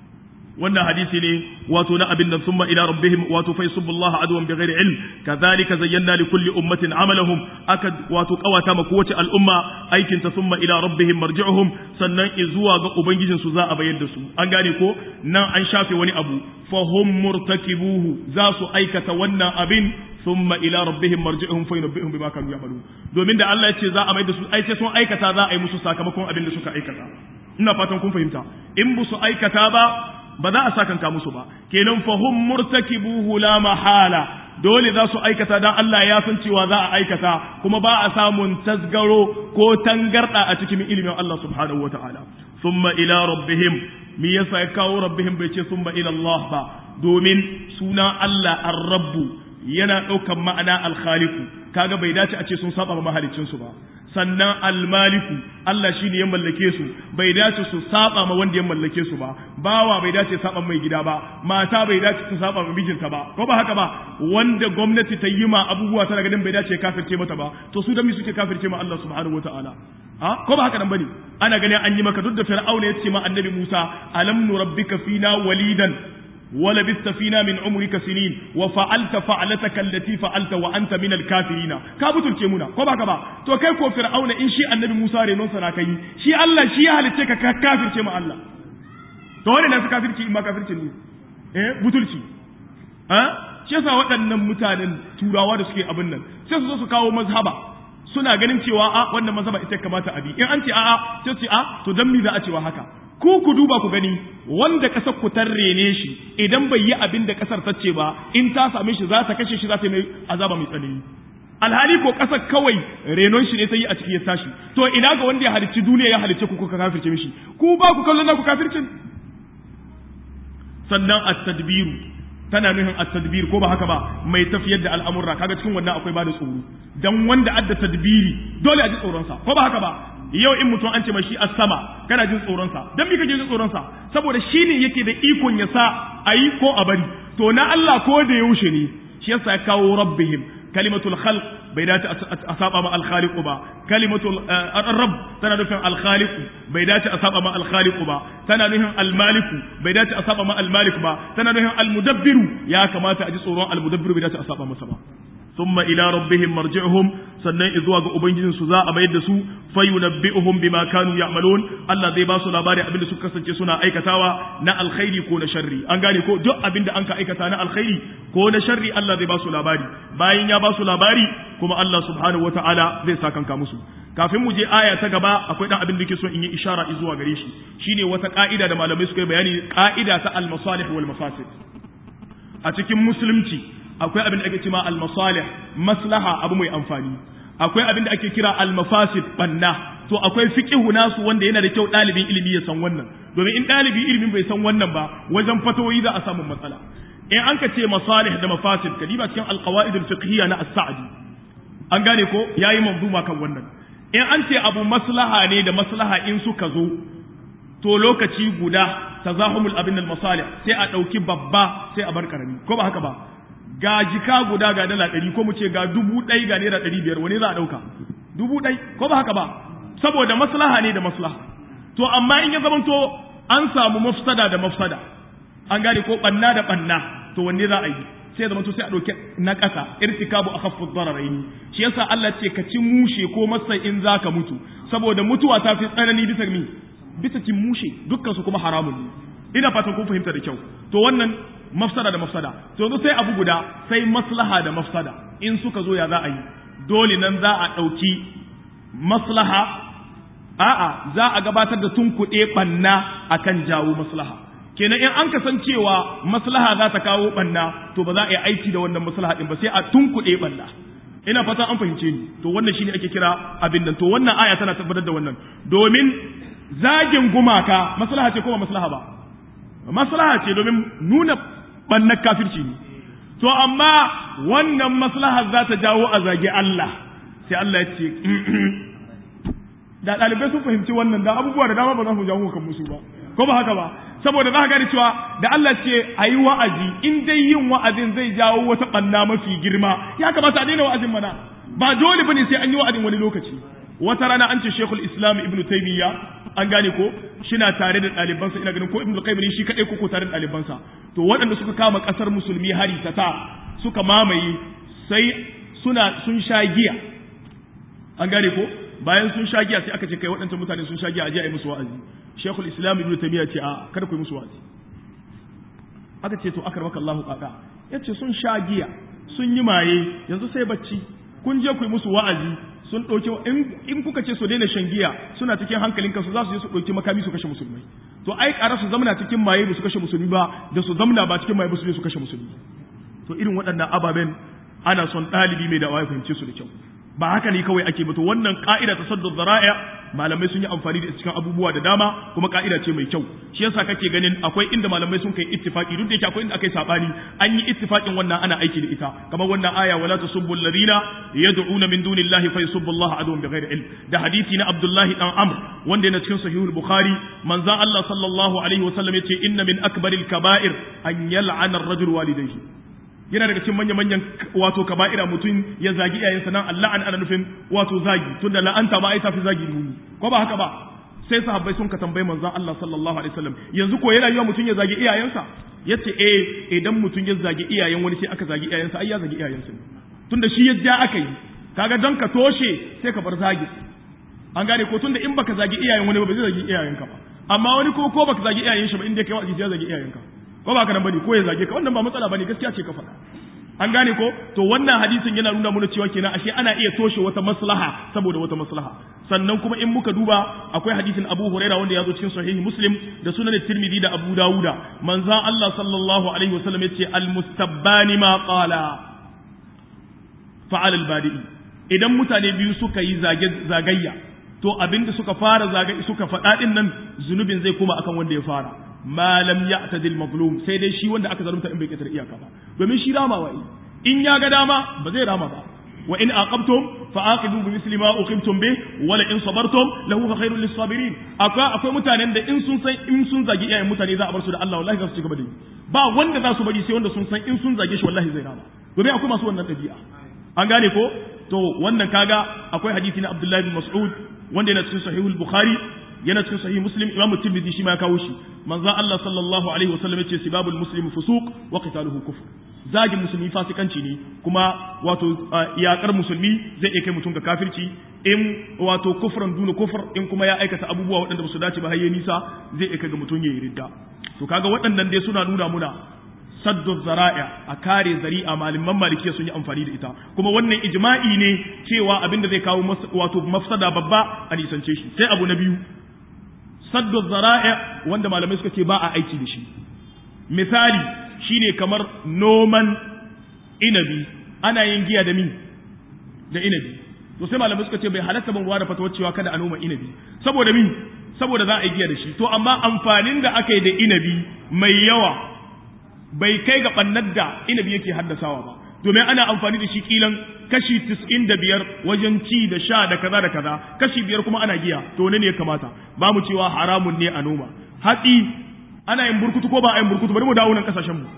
wannan hadisi ne wato na abin nan summa ila rabbihim wato fa yusubbullaha adwan bighairi ilm kadhalika zayyana li kulli ummatin amalahum akad wato kawata ma kowace al'umma aikin ta summa ila rabbihim marji'uhum sannan zuwa ga ubangijin su za a bayar da su an gane ko nan an shafe wani abu fa hum murtakibuhu za su aikata wannan abin thumma ila rabbihim marji'uhum fa yunabbihum bima kanu ya'malun domin da Allah ya ce za a mai da su ai sai sun aikata za a yi musu sakamakon abin da suka aikata ina fatan kun fahimta in bu su aikata ba ba za a sakanta musu ba kenan fahum murtakibuhu la mahala dole za su aikata dan Allah ya san cewa za a aikata kuma ba a samun tasgaro ko tangarda a cikin ilimin Allah subhanahu wataala thumma ila rabbihim me yasa ya kawo rabbihim bai ce thumma ila Allah ba domin suna Allah ar-rabbu yana daukan ma'ana al-khaliqu kaga bai dace a ce sun saba ma mahalicin su ba sannan almaliku Allah shine ya mallake su bai dace su saba ma wanda ya mallake su ba bawa bai dace saba mai gida ba mata bai dace su saba ma mijinta ba ko ba haka ba wanda gwamnati ta yi ma abubuwa tana ganin bai dace kafirce mata ba to su da mi suke kafirce ma Allah subhanahu wataala ha ko ba haka nan bane ana ganin an yi maka duk da fir'auna ya ce ma annabi Musa alam nurabbika fina walidan ولبثت فينا من عمرك سنين وفعلت فعلتك التي فعلت وانت من الكافرين ka butulce muna ko baka ba to kai ko fir'auna in shi annabi Musa renon sa kai shi Allah shi ya halice ka kafirce ma Allah to wani na su kafirci in ma kafirci ne eh butulci ha shi yasa waɗannan mutanen turawa da suke abin nan sai su zo su kawo mazhaba suna ganin cewa a wannan mazhaba ita kamata a bi in an ce a'a sai su ce a to dan me za a cewa haka ku ku duba ku gani wanda kasar ku rene shi idan bai yi abin da kasar ta ce ba in ta same shi za ta kashe shi za ta yi mai azaba mai tsanani alhali ko kasar kawai renon shi ne ta yi a ciki ya tashi to ina ga wanda ya halicci duniya ya halicce ku kuka kafirce mishi ku ba ku kallon ku kafircin sannan at-tadbiru tana nuhin at-tadbir ko ba haka ba mai tafiyar da al'amurra kaga cikin wannan akwai bada tsoro dan wanda adda tadbiri dole a ji tsoron sa ko ba haka ba yau in mutum an ce mai shi a sama kana jin tsoronsa don me kake jin tsoronsa saboda shi ne yake da ikon ya sa a yi ko a bari to na Allah ko da yaushe ne shi yasa ya kawo rabbihim kalimatul khalq bai dace a saba ma al-khaliq ba kalimatul rabb tana nufin al-khaliq bai dace a saba ma al-khaliq ba tana nufin al-malik bai dace a saba ma al-malik ba tana nufin al-mudabbiru ya kamata a ji tsoron al-mudabbiru bai dace a saba masa ba thumma ila rabbihim marji'uhum sannan zuwa ga ubangijin su za a mayar da su fayunabbi'uhum bima kanu ya'malun Allah zai ba su labari abinda suka kasance suna aikatawa na alkhairi ko na sharri an gane ko duk abinda an ka aikata na alkhairi ko na sharri Allah zai ba su labari bayan ya ba su labari kuma Allah subhanahu wata'ala zai sakanka musu kafin mu je aya ta gaba akwai dan abin da ke so in yi ishara zuwa gare shi shine wata ka'ida da malamai suka yi bayani ka'ida ta al-masalih wal mafasid a cikin musulunci akwai abin da ake cewa al-masalih maslaha abu mai amfani akwai abin da ake kira al-mafasid banna to akwai fiqhu nasu wanda yana da kyau dalibin ilimi ya san wannan domin in dalibi ilimin bai san wannan ba wajen fatawoyi za a samu matsala in an ka ce masalih da mafasid kadiba cikin al-qawaid al-fiqhiyya na as-sa'di an gane ko yayi manzuma kan wannan in an ce abu maslaha ne da maslaha in suka zo to lokaci guda tazahumul abin al-masalih sai a dauki babba sai a bar karami ko ba haka ba ga jika guda ga dala ɗari ko mu ce ga dubu ɗai ga naira ɗari biyar wani za a ɗauka dubu ɗai ko ba haka ba saboda maslaha ne da maslaha to amma in ya zamanto an samu mafsada da mafsada an gane ko ɓanna da ɓanna to wanne za a yi sai ya zamanto sai a ɗauki na ƙasa irtikabu akhaffu dararaini shi yasa Allah ce ka ci mushe ko masa in za ka mutu saboda mutuwa ta fi tsanani bisa mi bisa cin mushe dukkan su kuma haramun ne ina fatan kun fahimta da kyau to wannan mafsada da mafsada to yanzu sai abu guda sai maslaha da mafsada in suka zo ya za a yi dole nan za a ɗauki maslaha a'a za a gabatar da tunkuɗe ɓanna akan jawo maslaha kenan in an kasancewa maslaha za ta kawo ɓanna to ba za a yi aiki da wannan maslaha ɗin ba sai a tunkuɗe ɓanna ina fata an fahimce ni to wannan shine ake kira abin nan to wannan aya tana tabbatar da wannan domin zagin gumaka maslaha ce ko ba maslaha ba maslaha ce domin nuna ɓannar kafirci ne to amma wannan maslaha za ta jawo a zagi Allah sai Allah ya ce da ɗalibai sun fahimci wannan da abubuwa da dama ba za su jawo kan musu ba ko ba haka ba saboda za ka gane cewa da Allah ce a yi wa'azi in dai yin wa'azin zai jawo wata ɓanna mafi girma ya kamata a daina wa'azin mana ba dole bane sai an yi wa'azin wani lokaci wata rana an ce Sheikhul Islam Ibn Taymiyyah an gane ko shina tare da ɗalibansa ina ganin ko Ibn Qayyim ne shi kadai ko tare da ɗalibansa to waɗanda suka kama ƙasar musulmi hari ta ta suka mamaye sai suna sun sha giya an gane ko bayan sun sha giya sai aka ce kai waɗancan mutane sun sha giya a je a yi musu wa'azi Sheikhul Islam Ibn Taymiyyah ce a kada ku yi musu wa'azi aka ce to akar maka Allahu kaka yace sun sha giya sun yi maye yanzu sai bacci kun je ku yi musu wa'azi sun ɗauki in kuka ce su daina shan giya suna cikin hankalin kansu za su je su ɗauki makami su kashe musulmai to ai ƙara su zamana cikin maye ba su kashe musulmi ba da su zamana ba cikin maye ba su je su kashe musulmi to irin waɗannan ababen ana son ɗalibi mai da'awa ya fahimce su da kyau ba haka ne kawai ake ba to wannan ka'ida ta saddu zara'a malamai sun yi amfani da cikin abubuwa da dama kuma ka'ida ce mai kyau shi yasa kake ganin akwai inda malamai sun kai ittifaki duk da yake akwai inda akai sabani an yi ittifakin wannan ana aiki da ita kamar wannan aya wala tasubbu alladhina yad'una min dunillahi fa yusubbu Allah adwan bighairi ilm da hadisi na Abdullahi dan Amr wanda yana cikin sahihul Bukhari manzon Allah sallallahu alaihi wasallam yace inna min akbaril kaba'ir an yal'ana ar-rajul walidayhi yana daga cikin manya-manyan wato kaba'ira mutum ya zagi iyayensa nan Allah an ana nufin wato zagi tunda la'anta ba ai tafi zagi muni ko ba haka ba sai sahabbai sun ka tambayi manzon Allah sallallahu alaihi wasallam yanzu ko yana yiwa mutum ya zagi iyayensa yace eh idan mutum ya zagi iyayen wani sai aka zagi iyayensa ai ya zagi iyayensa tunda shi ya ja aka yi kaga don ka toshe sai ka bar zagi an gane ko tunda in baka zagi iyayen wani ba zai zagi iyayenka ba amma wani ko ko baka zagi iyayen shi ba inda kai wa'azi sai ya zagi iyayenka ko ba ka nan bane ko ya zage ka wannan ba matsala bane gaskiya ce ka faɗa an gane ko to wannan hadisin yana nuna mana cewa kenan ashe ana iya toshe wata maslaha saboda wata maslaha sannan kuma in muka duba akwai hadisin Abu Huraira wanda ya zo cikin sahihi Muslim da sunan Tirmidhi da Abu Dawuda manzon Allah sallallahu alaihi wasallam yace al mustabbani ma qala fa'al al badi'i idan mutane biyu suka yi zage zagayya to abinda suka fara zagaye suka faɗa din nan zunubin zai koma akan wanda ya fara ma lam ya'tadil mazlum sai dai shi wanda aka zalunta in bai kitar iyaka ba domin shi rama wai in ya ga dama ba zai rama ba wa in aqabtum fa aqibu bi misli ma uqimtum bi wa la in sabartum lahu khairul lis sabirin akwai akwai mutanen da in sun san in sun zagi iyayen mutane za a bar su da Allah wallahi za su ci gaba da yi ba wanda za su bari sai wanda sun san in sun zage shi wallahi zai rama domin akwai masu wannan dabi'a an gane ko to wannan kaga akwai hadisi na Abdullahi bin Mas'ud wanda yana cikin sahihul Bukhari yana cikin sahih muslim imamu tirmidhi shi ma ya kawo shi manzon Allah sallallahu alaihi wasallam yace sibabul muslim fusuq wa qitaluhu kufr zagin musulmi fasikanci ne kuma wato iyakar musulmi zai iya kai mutum ga kafirci in wato kufran duna kufr in kuma ya aikata abubuwa waɗanda ba su dace ba har nisa zai iya kai ga mutum ya yi ridda to kaga waɗannan dai suna nuna muna saddu zara'a a kare zari'a malaman malikiya sun yi amfani da ita kuma wannan ijma'i ne cewa abinda zai kawo wato mafsada babba a nisance shi sai abu na biyu saddu zara'a wanda malamai suka ce ba a aiki da shi misali shine kamar noman inabi ana yin giya da min da inabi to sai malamai suka ce bai halatta ban da fatawar cewa kada a noma inabi saboda min saboda za a yi giya da shi to amma amfanin da aka yi da inabi mai yawa bai kai ga bannar da inabi yake haddasawa ba domin ana amfani da shi kilan kashi tis'in da biyar wajen ci da sha da kaza da kaza kashi biyar kuma ana giya to ne ya kamata ba mu cewa haramun ne a noma hatsi ana yin burkutu ko ba a yin burkutu bari mu dawo nan kasashen mu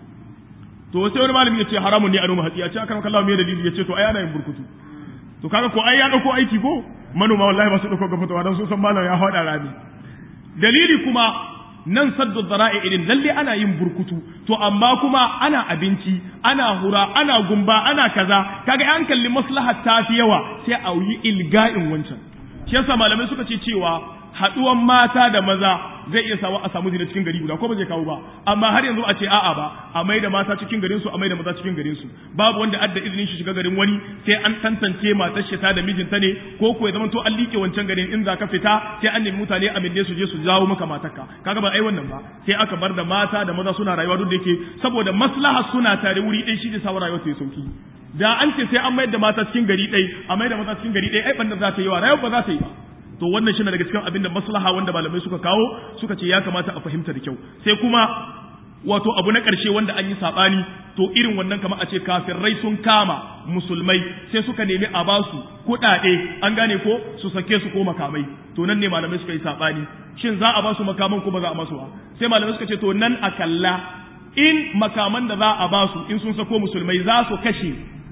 to sai wani malami ya ce haramun ne a noma hatsi a ce akan kallawa me dalili ya ce to ai ana yin burkutu to kaga ko ai ya dauko aiki ko manoma wallahi ba su dauko ga fatawa dan sun san malam ya hada rami dalili kuma nan saddu zara'i irin lalle ana yin burkutu to amma kuma ana abinci ana hura ana gumba ana kaza kaga an kalli maslaha ta fi yawa sai a yi ilga'in wancan shi yasa malamai suka ce cewa haduwan mata da maza zai iya sawa a samu zina cikin gari guda ko ba zai kawo ba amma har yanzu a ce a'a ba a mai da mata cikin garin su a mai da maza cikin garin su babu wanda adda izinin shi shiga garin wani sai an tantance matar shi ta da mijinta ne ko ko ya zama to an like wancan garin in za ka fita sai an nemi mutane a minne su je su jawo maka matarka kaga ba ai wannan ba sai aka bar da mata da maza suna rayuwa duk da yake saboda maslaha suna tare wuri ɗaya shi ne sa rayuwa ta yi sauki da an ce sai an mayar da mata cikin gari ɗaya a mayar da mata cikin gari ɗaya ai banda za ta yi wa rayuwa ba za ta yi ba to wannan shi daga cikin abin da maslaha wanda malamai suka kawo suka ce ya kamata a fahimta da kyau sai kuma wato abu na ƙarshe wanda an yi saɓani to irin wannan kamar a ce kafirai sun kama musulmai sai suka nemi a basu kuɗaɗe an gane ko su sake su ko makamai to nan ne malamai suka yi saɓani shin za a basu makaman ko ba za a basu ba sai malamai suka ce to nan a kalla in makaman da za a basu in sun sako musulmai za su kashe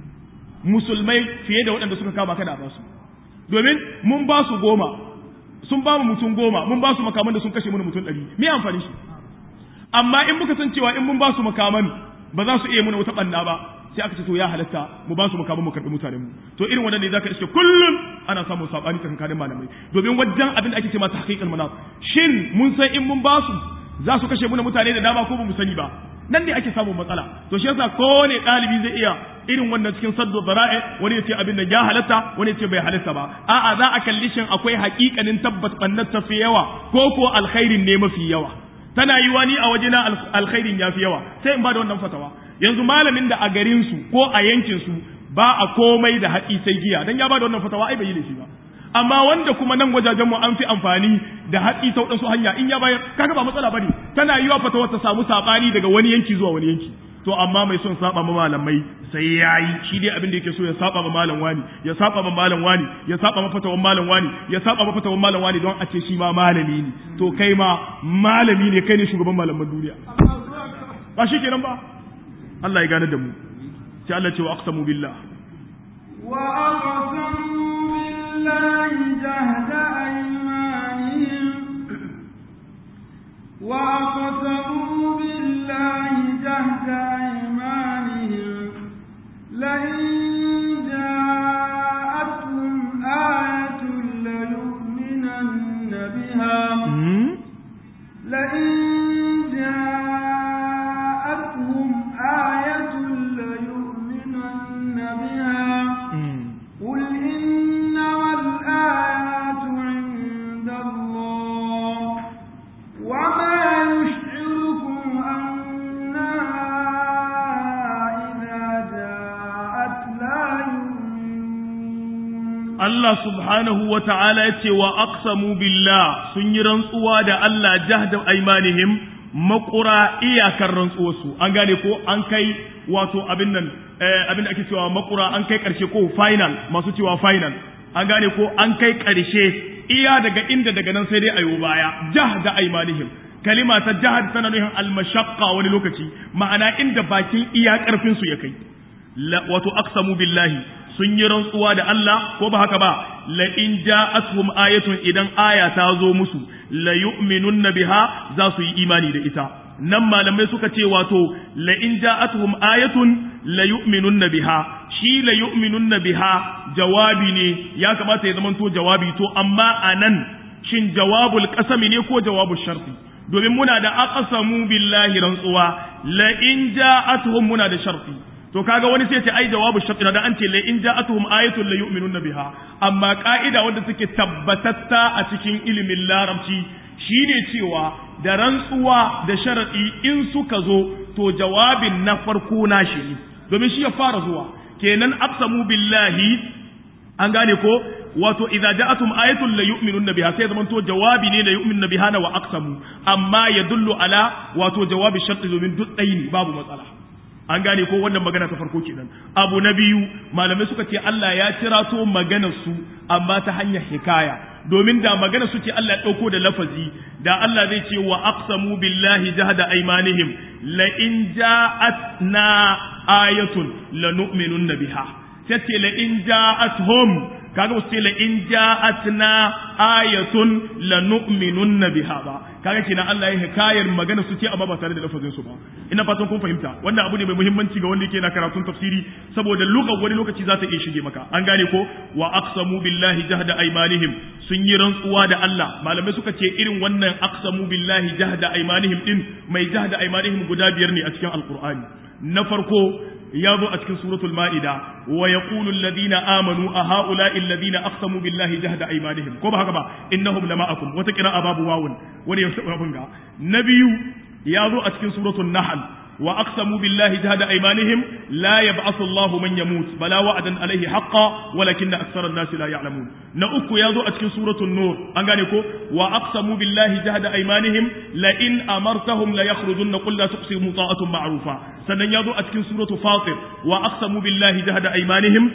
musulmai fiye da waɗanda suka kama kada a basu domin mun ba su goma sun ba mu mutum goma mun ba su makaman da sun kashe mana mutum ɗari me amfani shi amma in muka san cewa in mun ba su makaman ba za su iya muna wata ɓanna ba sai aka ce to ya halatta mu ba su makaman mu karɓi mutanen mu to irin wannan ne zaka iske kullum ana samun sabani tsakanin malamai domin wajen abin da ake ce masa haqiqal manaf shin mun san in mun ba su za su kashe muna mutane da dama ko ba mu sani ba nan ne ake samun matsala to shi yasa kowane ɗalibi zai iya irin wannan cikin saddo zara'i wani ya ce abin da ya halatta wani ya ce bai halatta ba a'a za a kalli shin akwai haƙiƙanin tabbas bannar ta fi yawa ko ko alkhairin ne mafi yawa tana yiwa ni a wajena alkhairin ya fi yawa sai in ba da wannan fatawa yanzu malamin da a garin su ko a yankin su ba a komai da haƙi sai giya dan ya ba da wannan fatawa ai bai yi laifi ba amma wanda kuma nan wajajen mu an fi amfani da hatsi ta wadansu hanya in ya bayar kaga ba matsala bane tana yiwa fata ta samu sabani daga wani yanki zuwa wani yanki to amma mai son saba ma malamai sai yayi shi dai abin da yake so ya saba ma malam wani ya saba ma malam wani ya saba ma fatawan malam wani ya saba ma fatawan malam wani don a ce shi ma malami ne to kai ma malami ne kai ne shugaban malaman duniya ba shi kenan ba Allah ya gane da mu sai Allah ce wa aqsamu billah wa aqsamu بالله جهد أيمانهم وأقسموا بالله جهد أيمانهم لئن جاءتهم آية ليؤمنن بها لئن جاءتهم آية ليؤمنن بها قل إنما الآيات عند الله وما يشعركم أنها إذا جاءت لا يؤمنون Allah subhanahu wa ta'ala ya ce wa aqsamu billah sun yi rantsuwa da Allah jahda aimanihim makura iyakar rantsuwarsu an gane ko an kai wato abin nan abin da ake cewa makura an kai karshe ko final masu cewa final an gane ko an kai karshe iya daga inda daga nan sai dai ayo baya jahda aimanihim kalima ta jahad tana nufin almashaqqa wani lokaci ma'ana inda bakin iya karfin su ya kai wato aqsamu billahi sun yi rantsuwa da Allah ko ba haka ba la in ja'atuhum ayatun idan aya ta zo musu la yu'minunna biha za su yi imani da ita nan malamai suka ce wato la in ja'atuhum ayatun la yu'minunna biha shi la yu'minunna biha jawabi ne ya kamata ya zamanto jawabi to amma anan shin jawabul qasami ne ko jawabul sharti domin muna da aqsamu billahi rantsuwa la in ja'atuhum muna da sharti to kaga wani sai ce ai jawabu sharti da an ce la in ja'atuhum ayatun la yu'minuna biha amma ka'ida wanda take tabbatatta a cikin ilimin larabci shine cewa da rantsuwa da sharadi in suka zo to jawabin na farko na shi ne domin shi ya fara zuwa kenan aqsamu billahi an gane ko wato idza ja'atum ayatun la yu'minuna biha sai zaman to jawabi ne la yu'minuna biha na wa aqsamu amma yadullu ala wato jawabi sharti domin duk ɗaya ne babu matsala an gane ko wannan magana ta farko kenan abu na biyu malamai suka ce Allah ya cirato maganar su amma ta hanyar hikaya domin da magana su ce Allah ya dauko da lafazi da Allah zai ce wa aqsamu billahi jahada aymanihim la in ja'atna ayatun lanu'minunna biha sai ce la in ja'atuhum kaga wasu ce la in ja'atna ayatun lanu'minunna biha ba kaga kenan Allah ya hikayar magana su ce amma ba tare da lafazin su ba ina fatan kun fahimta wannan abu ne mai muhimmanci ga wanda yake na karatun tafsiri saboda lugar wani lokaci za ta iya shige maka an gane ko wa aqsamu billahi jahda aymanihim sun yi rantsuwa da Allah malamai suka ce irin wannan aqsamu billahi jahda aymanihim din mai jahda aymanihim guda biyar ne a cikin alqur'ani na farko ya zo a cikin suratul ma'ida wa yaqulu alladhina amanu a ha'ula'i alladhina aqsamu billahi jahda aymanihim ko ba haka ba innahum lama'akum wata qira'a babu wawun wani ya sabun ga na biyu ya zo a cikin suratul nahl wa aqsamu billahi jahda aymanihim la yab'athu Allahu man yamut bala wa'adan alayhi haqqan walakinna akthara an-nas la ya'lamun na uku ya zo a cikin suratul nur an gane ko wa aqsamu billahi jahda aymanihim la in amartahum la yakhrujunna qul la tuqsimu ta'atun ma'rufa sannan ya zo a cikin suratul fatir wa aqsamu billahi jahda aymanihim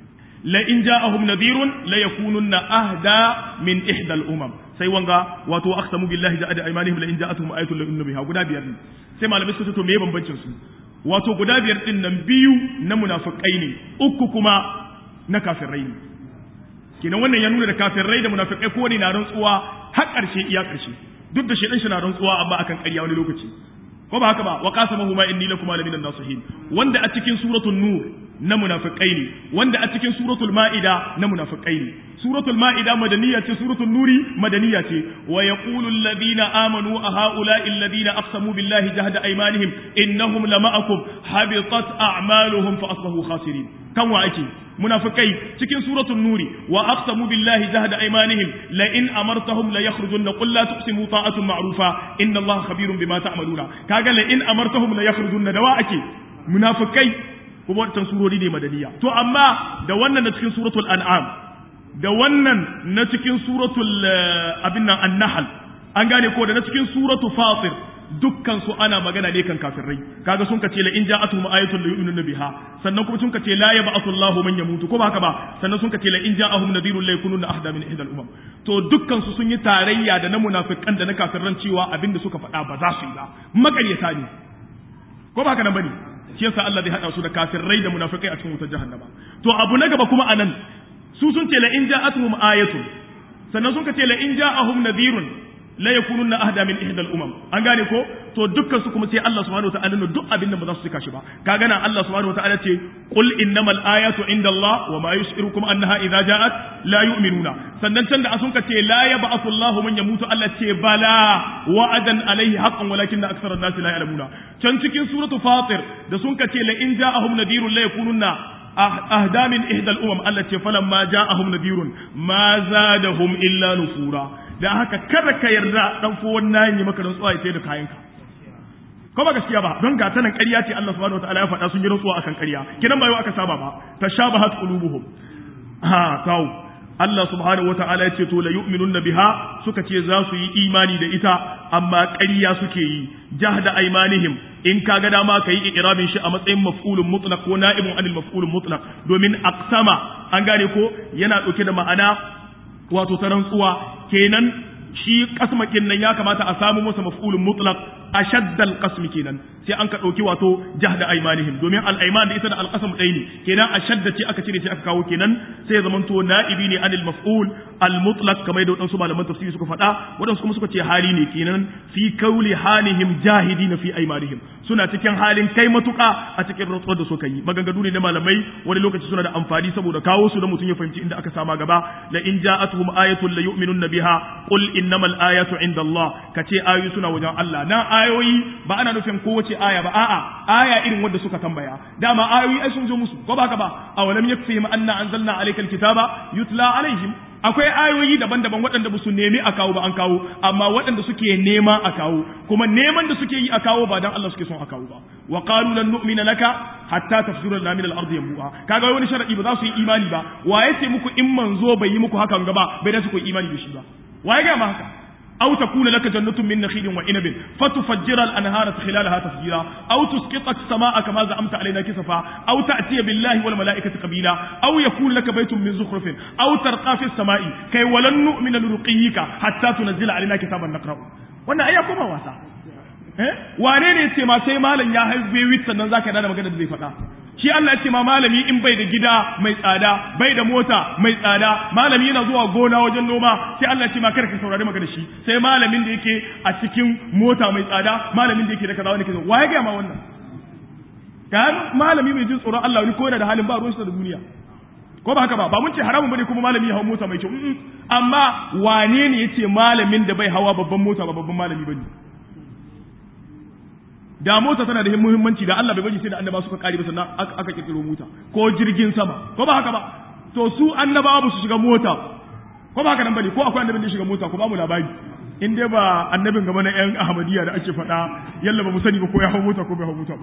la in ja'ahum nadhirun la yakununna ahda min ihda al-umam sai wanga wato aqsamu billahi jahda aymanihim la in ja'atuhum ayatun la yu'minu biha guda biyar ne sai malamai suka ce to meye bambancin su wato guda biyar din nan biyu na munafikai ne uku kuma na kafirai ne kenan wannan ya nuna da kafirai da munafikai ko ne na rantsuwa har ƙarshe iya ƙarshe duk da shedan shi na rantsuwa amma akan ƙarya wani lokaci ko ba haka ba wa qasamahu ma inni lakum ala minan nasihin wanda a cikin suratul nur na munafikai ne wanda a cikin suratul ma'ida na munafikai ne suratul ma'ida madaniya ce suratul nuri madaniya ce wa yaqulu alladhina amanu a ha'ula'i alladhina aqsamu billahi jahda aymanihim innahum lama'akum habitat a'maluhum fa asbahu khasirin kan wa ake munafikai cikin suratul nuri wa aqsamu billahi jahda aymanihim la in amartahum la yakhrujunna qul la tuqsimu ta'atun ma'rufa inna allaha khabirun bima ta'maluna kaga la in amartahum la yakhrujunna da wa ake munafikai kuma wancan surori ne madaniya to amma da wannan na cikin suratul an'am da wannan na cikin suratul abin nan an-nahl an gane ko da na cikin suratul fatir dukkan su ana magana ne kan kafirai kaga sun kace la in ja'atuhum ayatun la yu'minuna biha sannan kuma sun kace la yab'athu Allahu man yamutu ko ba haka ba sannan sun kace la in ja'ahum nadhirun la yakununa ahda min ihda al-umam to dukkan su sun yi tarayya da na munafikan da na kafirran cewa abinda suka faɗa ba za su yi ba makaryata ne ko ba haka nan bane shi yasa Allah zai hada su da kafirai da munafikai a cikin wutar jahannama to abu na gaba kuma anan su sun ce la in ja'atuhum ayatun sannan sun ce la in ja'ahum nadhirun la yakununna ahda min ihda al-umam an gane ko to dukkan su kuma sai Allah subhanahu wataala ne duk abin da ba za su cika shi ba kaga nan Allah subhanahu wataala ce qul innamal ayatu inda Allah wa ma yus'irukum annaha idza ja'at la yu'minuna sannan can da sun ce la yab'athu Allahu man yamutu Allah ce bala wa'adan alaihi haqqan walakin aktsara an-nas la ya'lamuna can cikin suratu fatir da sun ce la in ja'ahum nadirun la yakununna ahda min ihda al-umam Allah ce falamma ja'ahum nadirun ma zadahum illa nufura da haka kada ka yarda dan fo wannan yi maka rantsuwa ya sai da kayanka ko ba gaskiya ba don gata nan ƙarya ce Allah subhanahu wataala ya faɗa sun yi rantsuwa akan ƙarya kidan ba yau aka saba ba tashabahat qulubuhum ha kawo Allah subhanahu wataala ya ce to la yu'minunna biha suka ce za su yi imani da ita amma ƙarya suke yi jahda aymanihim in ka ga dama ka yi irabin shi a matsayin maf'ulun mutlaq ko na'ibun anil maf'ulun mutlaq domin aqsama an gane ko yana ɗauke da ma'ana wato ta rantsuwa kenan shi kasmakin nan ya kamata a samu masa maf'ulun mutlaq ashaddal qasmi kenan sai an ka dauki wato jahda aymanihim domin al ayman da ita da al qasam ɗaya ne kenan ashadda ce aka cire ce aka kawo kenan sai ya zamanto na'ibi ne anil maf'ul al mutlaq kamar da wadansu malaman tafsiri suka faɗa wadansu kuma suka ce hali ne kenan fi kauli halihim jahidina fi aymanihim suna cikin halin kai matuƙa a cikin rantsuwar da suka yi maganganu ne na malamai wani lokaci suna da amfani saboda kawo su da mutum ya fahimci inda aka sama gaba la in ja'atuhum ayatun la yu'minunna biha qul innamal ayatu inda Allah kace ayoyi suna wajen Allah na ayoyi ba ana nufin kowace aya ba a'a aya irin wanda suka tambaya dama ayoyi ai sun zo musu ko ba ka ba awalam yakfihim anna anzalna alaykal kitaba yutla alaihim akwai ayoyi daban-daban waɗanda ba su nemi a kawo ba an kawo amma waɗanda suke nema a kawo kuma neman da suke yi a kawo ba dan Allah suke son a kawo ba wa qalu lan nu'mina laka hatta tafsura lana min al-ardi yanbu'a kaga wani sharadi ba za su yi imani ba wa yace muku in manzo bai yi muku hakan gaba bai da su ku imani da shi ba wa ya ga ma haka أو تكون لك جنة من نخيل وعنب فتفجر الأنهار خلالها تفجيرا أو تسقط السماء كما زعمت علينا كسفا أو تأتي بالله والملائكة قبيلا أو يكون لك بيت من زخرف أو ترقى في السماء كي ولن نؤمن لرقيك حتى تنزل علينا كتابا نقرأ wannan ai ya koma wasa eh wane ne ce ma sai malam ya haife wit sannan zaka dana magana da zai faɗa shi Allah ya ce ma malami in bai da gida mai tsada bai da mota mai tsada malami yana zuwa gona wajen noma sai Allah ya ce ma kada ka saurari magana shi sai malamin da yake a cikin mota mai tsada malamin da yake da kaza wani kaza waye ga ma wannan ga malami mai jin tsoron Allah wani ko yana da halin ba ruwan da duniya ko ba haka ba ba mun ce haramun bane kuma malami ya hawo mota mai kyau amma wane ne yace malamin da bai hawa babban mota ba babban malami bane da mota tana da muhimmanci da Allah bai bari sai da annaba suka kare ba sannan aka kirkiro mota ko jirgin sama ko ba haka ba to su annabawa ba su shiga mota ko ba haka nan bane ko akwai annabin da ya shiga mota ko ba mu labari in dai ba annabin gaba na yan ahmadiyya da ake faɗa yalla ba mu sani ba ko ya hau mota ko bai hau mota ba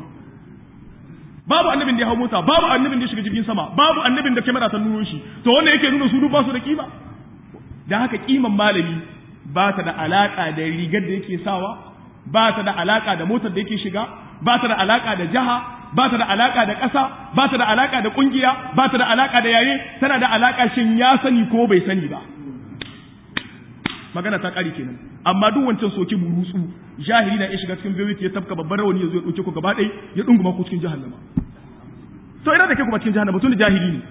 babu annabin da ya hau mota babu annabin da ya shiga jirgin sama babu annabin da kamera ta nuno shi to wannan yake nuna su duk ba su da kima da haka kiman malami ba ta da alaka da rigar da yake sawa ba ta da alaka da motar da yake shiga ba ta da alaka da jaha ba ta da alaka da ƙasa ba ta da alaka da ƙungiya ba ta da alaka da yaye tana da alaka shin ya sani ko bai sani ba magana ta ƙari kenan amma duk wancan soki burutsu jahili na iya shiga cikin bewit ya tafka babban rawani ya zo ya ɗauke ku gaba ɗaya ya ɗunguma ku cikin jahannama to ina da ke kuma cikin jahannama tun da jahili ne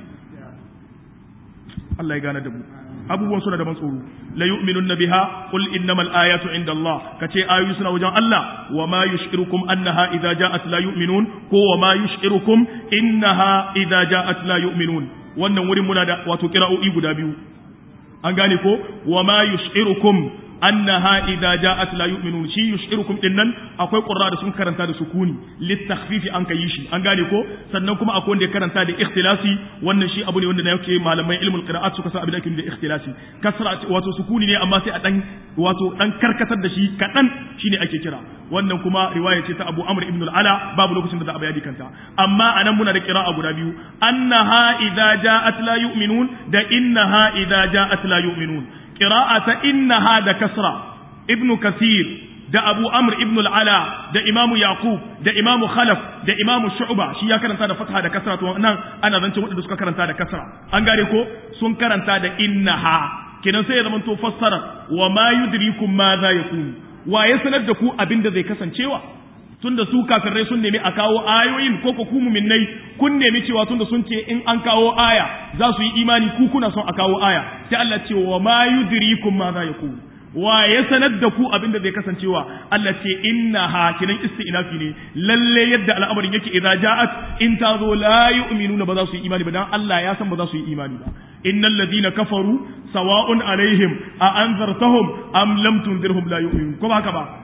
Allah ya gane da mu abubuwan suna da ban tsoro la yu'minun biha qul innamal ayatu inda Allah kace ayoyi suna wajen Allah wa ma yushirukum annaha idza ja'at la yu'minun ko wa ma yushirukum innaha idza ja'at la yu'minun wannan wurin muna da wato kira'o'i guda biyu an gane ko wa ma yushirukum annaha idza ja'at la yu'minun shi yushirukum dinnan akwai qurra da sun karanta da sukuni litakhfifi an kai shi an gane ko sannan kuma akwai wanda ya karanta da ikhtilasi wannan shi abu ne wanda yake malaman ilmul qira'at suka san abin da ake da ikhtilasi kasra wato sukuni ne amma sai a dan wato dan karkatar da shi kadan shine ake kira wannan kuma riwaya ce ta Abu Amr ibn al-Ala babu lokacin da za a bayani kanta amma anan muna da qira'a guda biyu annaha idza ja'at la yu'minun da innaha idza ja'at la yu'minun qira'a ta innaha da kasra ibn kasir da abu amr ibn al-ala da imam yaqub da imam khalaf da imam shu'ba shi ya karanta da fatha da kasra to nan ana zance wadanda suka karanta da kasra an gare ko sun karanta da innaha kenan sai ya zama to fassara wa ma yudrikum ma za yakun wa ya sanar da ku abinda zai kasancewa tunda su kafirai sun nemi a kawo ayoyin ko ku mu'minnai kun nemi cewa tunda sun ce in an kawo aya za su yi imani ku kuna son a kawo aya sai Allah ce wa ma yudrikum ma za yakun wa ya sanar da ku abin da zai kasancewa Allah ce inna ha kinan isti'nafi ne lalle yadda al'amarin yake idza ja'at in ta zo la yu'minuna ba za su yi imani ba dan Allah ya san ba za su yi imani ba innal ladina kafaru sawa'un alaihim a anzartahum am lam tunzirhum la yu'minun ko ba haka ba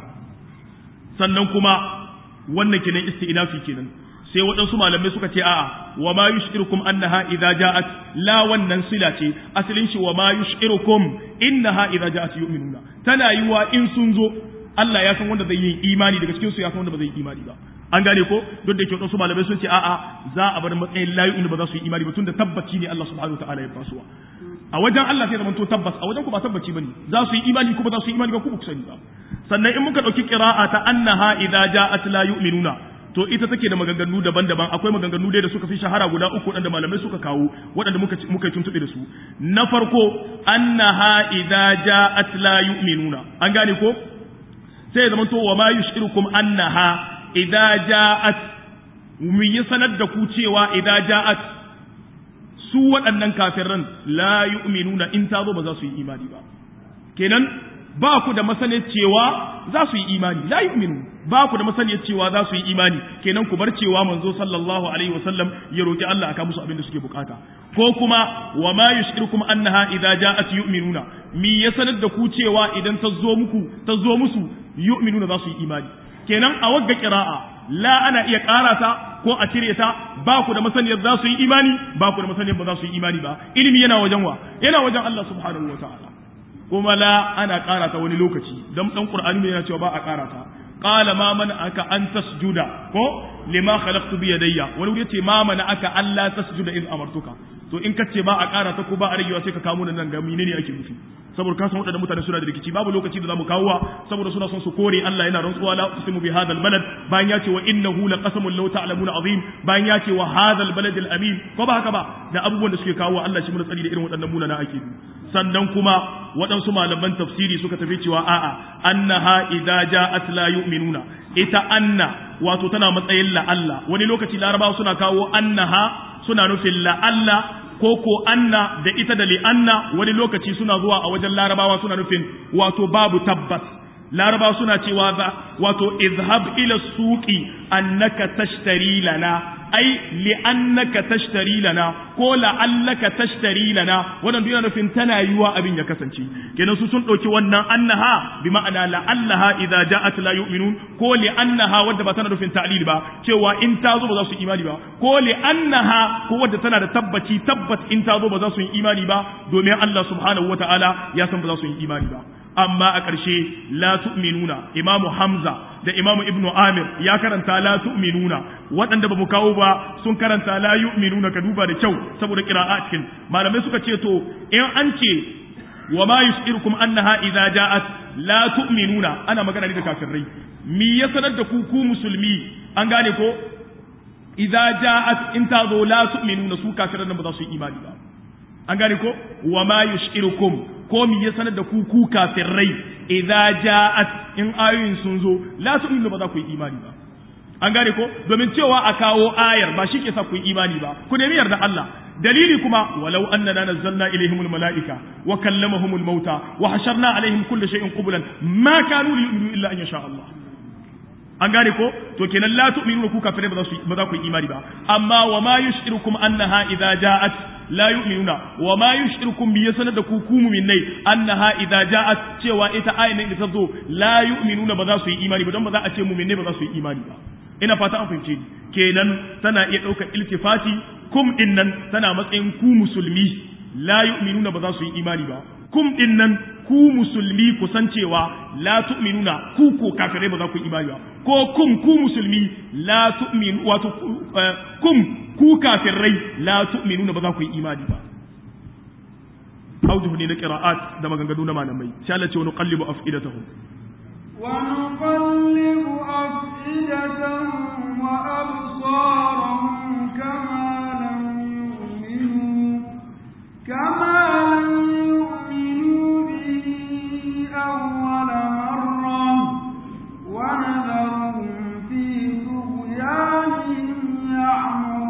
sannan kuma wannan kinan isti'nafi kenan sai waɗansu malamai suka ce a'a wa ma yushirukum annaha idza ja'at la wannan sila ce asalin shi wa ma yushirukum innaha idza ja'at yu'minuna tana yiwa in sun zo Allah ya san wanda zai yi imani daga cikin su ya san wanda ba zai yi imani ba an gane ko duk da ke waɗansu malamai sun ce a'a za a bar matsayin la yu'minu ba za su yi imani ba tunda tabbaci ne Allah subhanahu wa ta'ala ya fasuwa a wajen Allah sai zama to tabbas a wajen ku ba tabbaci bane za su yi imani ko ba za su yi imani ba ku ba ku sani ba sannan in muka dauki qira'a ta annaha idza ja'at la yu'minuna to ita take da maganganu daban-daban akwai maganganu dai da suka fi shahara guda uku waɗanda malamai suka kawo waɗanda muka muka yi tuntuɓe da su na farko annaha idza ja'at la yu'minuna an gane ko sai ya zama to wa ma yushirukum annaha idza ja'at mu yi sanar da ku cewa idza ja'at su waɗannan kafiran la yu'minuna in ta zo ba za su yi imani ba kenan ba ku da masaniyar cewa za su yi imani la yu'minu ba ku da masaniyar cewa za su yi imani kenan ku bar cewa manzo sallallahu alaihi wasallam ya roki Allah aka musu abin da suke bukata ko kuma wa ma yushirukum annaha idza ja'at yu'minuna mi ya sanar da ku cewa idan ta zo muku ta zo musu yu'minuna za su yi imani kenan a wagga qira'a la ana iya karata ko a cire ta ba ku da masaniyar za su yi imani ba ku da masaniyar ba za su yi imani ba ilimi yana wajen wa yana wajen Allah subhanahu wa ta'ala kuma la ana karata wani lokaci dan dan qur'ani yana cewa ba a karata qala ma man aka an tasjuda ko lima khalaqtu bi yadayya wani wuri yace ma man aka alla tasjuda in amartuka to in kace ba a karata ko ba a ragewa sai ka kamo nan ga menene ake nufi saboda ka san waɗannan mutane suna da rikici babu lokaci da zamu kawowa saboda suna son su kore Allah yana rantsuwa la uqsimu bi hadha balad bayan ya ce wa innahu laqasamun law ta'lamuna azim bayan ya ce wa hadha balad amin ko ba haka ba da abubuwan da suke kawo Allah shi mun tsari da irin waɗannan munana ake sannan kuma waɗansu malaman tafsiri suka tafi cewa a'a annaha idza ja'at la yu'minuna ita anna wato tana matsayin la'alla wani lokaci larabawa suna kawo annaha suna nufin la'alla ko ko anna da ita da li'anna wani lokaci suna zuwa a wajen larabawa suna nufin wato babu tabbas larabawa suna cewa za wato izhab ila suqi annaka tashtari lana ai li'annaka tashtari lana ko la'allaka tashtari lana wannan duk yana nufin tana yiwa abin ya kasance kenan su sun dauki wannan annaha bi ma'ana la'allaha idza ja'at la yu'minun ko li'annaha wadda ba tana nufin ta'lil ba cewa in ta zo ba za su imani ba ko li'annaha ko wadda tana da tabbaci tabbat in ta zo ba za su yi imani ba domin Allah subhanahu wataala ya san ba za su yi imani ba amma a ƙarshe la tu'minuna imamu hamza da imamu ibnu amir ya karanta la tu'minuna waɗanda ba mu kawo ba sun karanta la yu'minuna ka duba da kyau saboda qira'a cikin malamai suka ce to in an ce wa ma yus'irukum annaha idza ja'at la tu'minuna ana magana ne da kafirai mi ya sanar da ku ku musulmi an gane ko idza ja'at in ta zo la tu'minuna su kafiran nan ba za su yi imani ba an gane ko wa ma yus'irukum ko mi ya sanar da ku ku kafirai idza ja'at in ayoyin sun zo la tu'minu ba za ku yi imani ba an gane ko domin cewa a kawo ayar ba shi ke sa ku yi imani ba ku nemi yarda Allah dalili kuma walau annana nazzalna ilaihimul malaika wa kallamahumul mauta wa hasharna alaihim kulli shay'in qublan ma kanu yu'minu illa an yasha Allah an gane ko to kenan la tu'minu ku kafirai ba za su ba za ku yi imani ba amma wa ma yushirukum annaha idza ja'at la yu'minuna wa ma yushirukum bi yasanar da ku ku mu'minai annaha idza ja'at cewa ita ayin da ta zo la yu'minuna ba za su yi imani ba don ba za a ce mu'minai ba za su yi imani ba ina fata an fahimce ni kenan tana iya ɗaukar iltifati kum din nan tana matsayin ku musulmi la yu'minuna ba za su yi imani ba kum din nan ku musulmi ku san cewa la tu'minuna ku ko kafirai ba za ku yi imani ba ko kum ku musulmi la tu'minu wato kum ku kafirai la tu'minuna ba za ku yi imani ba aujuhu ne na qira'at da maganganu na malamai sai Allah ce wa nuqallibu afidatahum ونقلب أفئدتهم وأبصارهم كما لم يؤمنوا كما لم يؤمنوا به أول مرة ونذرهم في طغيانهم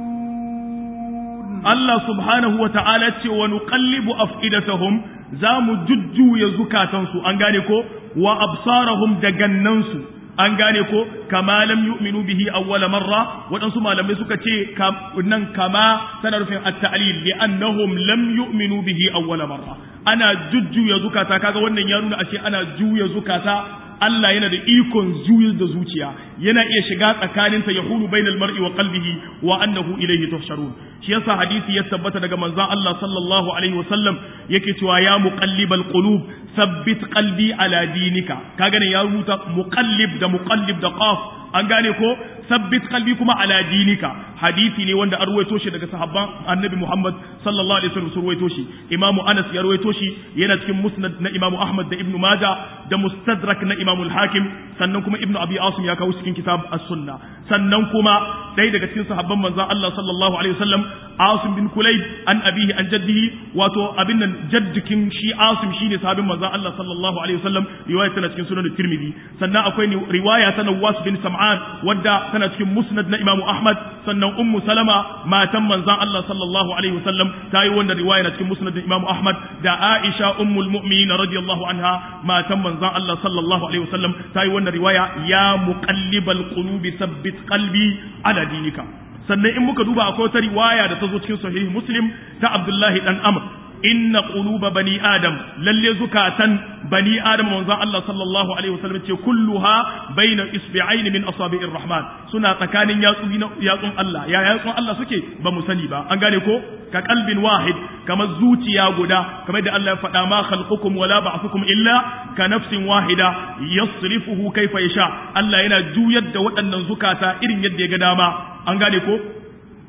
يعمهون Allah subhanahu wa ta'ala ce wa nuqallibu af'idatahum za mu jujjuya zukatansu an gane ko wa absarahum da gannansu an gane ko kama lam yu'minu bihi awwala marra waɗansu malamai suka ce nan kama tana rufin at-ta'lil li annahum lam yu'minu bihi awwala marra ana jujjuya zukata kaga wannan ya nuna ashe ana juya zukata Allah yana da ikon juyar da zuciya yana iya shiga tsakaninta ya hulu bainal mar'i wa qalbihi wa annahu ilayhi tuhsharun shi yasa hadisi ya tabbata daga manzon Allah sallallahu alaihi wasallam yake cewa ya muqallibal qulub sabbit qalbi ala dinika kaga ne ya rubuta muqallib da muqallib da qaf an gane ko sabbit qalbi kuma ala dinika hadisi ne wanda an ruwaito shi daga sahabban annabi Muhammad sallallahu alaihi wasallam ruwaito shi imamu Anas ya ruwaito shi yana cikin musnad na imamu Ahmad da ibnu Majah da mustadrak na imamu al-Hakim sannan kuma ibnu Abi Asim ya kawo cikin kitab as-Sunna sannan kuma dai daga cikin sahabban manzon Allah sallallahu alaihi wasallam Asim bin Kulayb an abihi an jaddihi wato abin nan jaddikin shi Asim shine sahabin manzon Allah sallallahu alaihi wasallam riwaya tana cikin sunan Tirmidhi sannan akwai riwaya ta Nawas bin Sam'an wadda tana cikin musnad na Imam Ahmad sannan Ummu Salama matan manzon Allah sallallahu alaihi wasallam ta yi wannan riwaya na cikin musnad na Imam Ahmad da Aisha ummul mu'minin radiyallahu anha matan manzon Allah sallallahu alaihi wasallam ta yi wannan riwaya ya muqallibal qulubi sabbit qalbi ala dinika sannan in muka duba akwai wata riwaya da ta zo cikin sahih muslim ta abdullahi dan amr inna quluba bani adam lalle zukatan bani adam manzo Allah sallallahu alaihi wasallam ce kulluha baina isbi'ain min asabi'ir rahman suna tsakanin yatsu yatsun Allah ya yatsun Allah suke ba mu sani ba an gane ko ka kalbin wahid kamar zuciya guda kamar da Allah ya faɗa ma khalqukum wala ba'thukum illa ka nafsin wahida yasrifuhu kaifa yasha Allah yana juyar da waɗannan zukata irin yadda ya ga dama an gane ko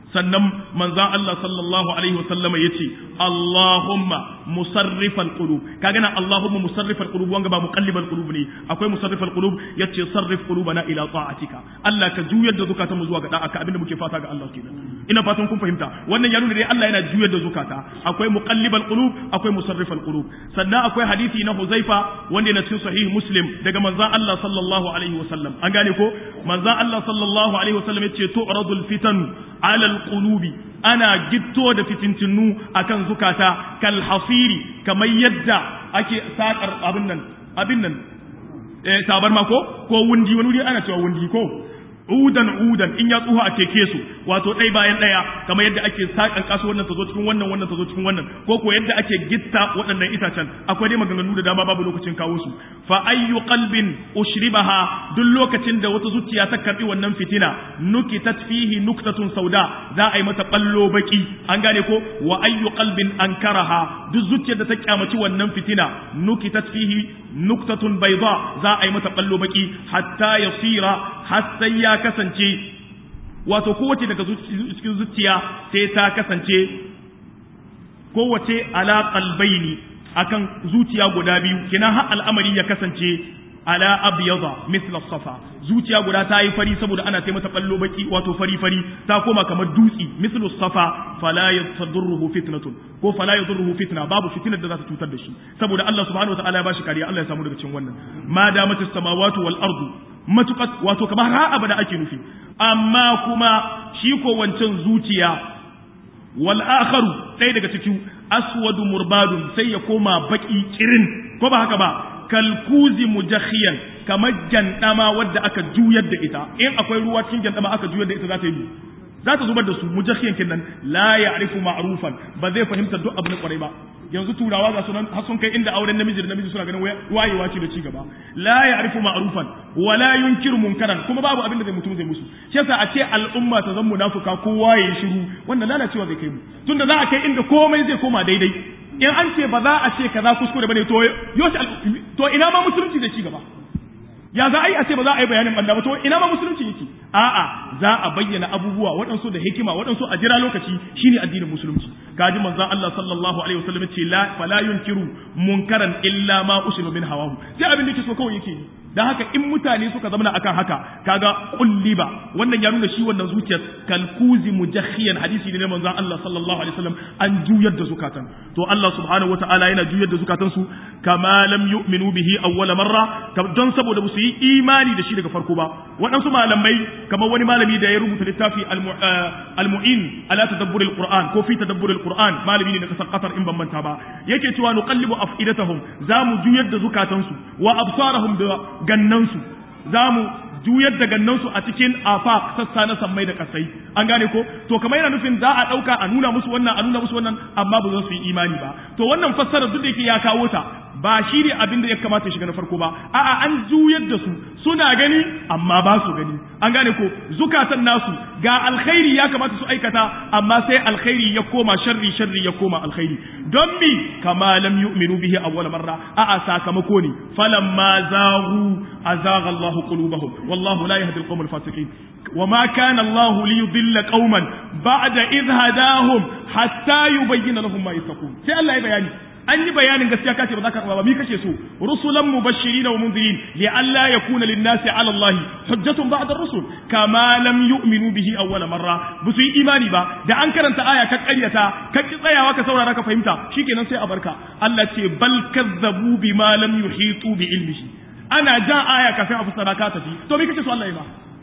sannan manzan Allah sallallahu alaihi wasallam ya ce Allahumma musarrifal qulub kaga nan Allahumma musarrifal qulub wanga ba muqallibal qulub ne akwai musarrifal qulub yace sarrif qulubana ila ta'atika Allah ka juyar da zukatan mu zuwa ga da'a ka abinda muke fata ga Allah kenan ina fatan kun fahimta wannan ya nuna dai Allah yana juyar da zukata akwai muqallibal qulub akwai musarrifal qulub sannan akwai hadisi na Huzaifa wanda yana cikin sahih Muslim daga manzan Allah sallallahu alaihi wasallam an gane ko manzan Allah sallallahu alaihi wasallam yace tu'radul fitan alal qulubi ana gitto da fitintinu akan zukata kal hasiri kamar yadda ake sakar abin nan abin nan eh sabar ma ko ko wundi wani wuri ana cewa wundi ko udan udan in ya tsuha a teke su wato ɗai bayan ɗaya kamar yadda ake sakan kasu wannan ta zo cikin wannan wannan ta zo cikin wannan ko ko yadda ake gitta waɗannan itacen akwai dai maganganu da dama babu lokacin kawo su fa ayyu qalbin ushribaha duk lokacin da wata zuciya ta karbi wannan fitina nukitat fihi nuktatun sauda za a yi mata ballo baki an gane ko wa ayyu qalbin ankaraha duk zuciyar da ta kyamaci wannan fitina nukitat fihi nuktatun bayda za a yi mata ballo baki hatta yasira har sai ya kasance wato kowace daga cikin zuciya sai ta kasance kowace ala qalbaini akan zuciya guda biyu kina har al'amari ya kasance ala abyada mithla safa zuciya guda ta yi fari saboda ana sai mata ballo baki wato fari fari ta koma kamar dutsi mithlu safa fala yadurruhu fitnatun ko fala yadurruhu fitna babu fitnar da za ta cutar da shi saboda Allah subhanahu wataala ya bashi kariya Allah ya samu daga cikin wannan ma damatis samawati wal ardu matuƙat wato kamar har abada ake nufi amma kuma shi ko wancan zuciya wal akharu ɗaya daga cikin aswadu murbadun sai ya koma baki kirin ko ba haka ba kalkuzi mujakhiyan kamar jandama wadda aka juyar da ita in akwai ruwa cikin jandama aka juyar da ita za ta yi za ta zubar da su mujakhiyan kinnan la ya'rifu ma'rufan ba zai fahimta duk abin kwarai ba yanzu turawa ga sunan har sun kai inda auren namiji da namiji suna ganin wayewa ce da ci gaba la ya'rifu ma'rufan wa la yunkiru munkaran kuma babu abin da zai mutum zai musu shi yasa a ce al'umma ta zan munafuka kowa ya shiru wannan lalacewa zai kai mu tunda za a kai inda komai zai koma daidai in an ce ba za a ce kaza kuskure bane to yoshi to ina ma musulunci zai ci gaba ya za a yi a ce ba za a yi bayanin banda ba to ina ma musulunci yake a'a za a bayyana abubuwa waɗansu da hikima waɗansu a jira lokaci shine addinin musulunci kaji manzon Allah sallallahu alaihi wasallam ce la fala yunkiru munkaran illa ma usima min hawahu sai abin da yake so kawai yake yi dan haka in mutane suka zama akan haka kaga kulliba wannan ya nuna shi wannan zuciyar kalkuzi mujakhiyan hadisi ne na manzon Allah sallallahu alaihi wasallam an juyar da zukatan to Allah subhanahu wataala yana juyar da zukatan su kama lam yu'minu bihi awwala marra don saboda ba su yi imani da shi daga farko ba waɗansu malamai kamar wani malami da ya rubuta littafi al-mu'in ala tadabbur al-qur'an ko fi tadabbur al-qur'an malami ne na kasar qatar in ban manta ba yake cewa nuqallibu afidatahum zamu juyar da zukatansu wa absarahum da gannansu zamu juyar da gannansu a cikin afaq sassa na sammai da kasai an gane ko to kamar yana nufin za a dauka a nuna musu wannan a nuna musu wannan amma ba za su yi imani ba to wannan fassara duk da yake ya kawo ta ba shi ne abin da ya kamata ya shiga na farko ba a'a an juyar da su suna gani amma ba su gani an gane ko zukatan nasu ga alkhairi ya kamata su aikata amma sai alkhairi ya koma sharri sharri ya koma alkhairi don mi kama lam yu'minu bihi awwal marra a'a sakamako ne falamma zaghu azagha Allahu qulubahum wallahu la yahdi al-qawm al-fasiqin وما كان الله ليضل قوما بعد إذ هداهم حتى يبين لهم ما يتقون sai Allah ya bayani an yi bayanin gaskiya kace ba za ka ba mi kace so rusulan mubashirin wa munzirin li alla yakuna lin nasi ala Allah hujjatun ba'da ar-rusul kama lam yu'minu bihi awwal marra ba su yi imani ba da an karanta aya ka ƙaryata ka ki tsayawa ka saurara ka fahimta shikenan sai a barka Allah ce bal kazzabu bima lam yuhitu bi ilmihi ana ja aya kafin a fassara ka tafi to me kace so Allah ya ba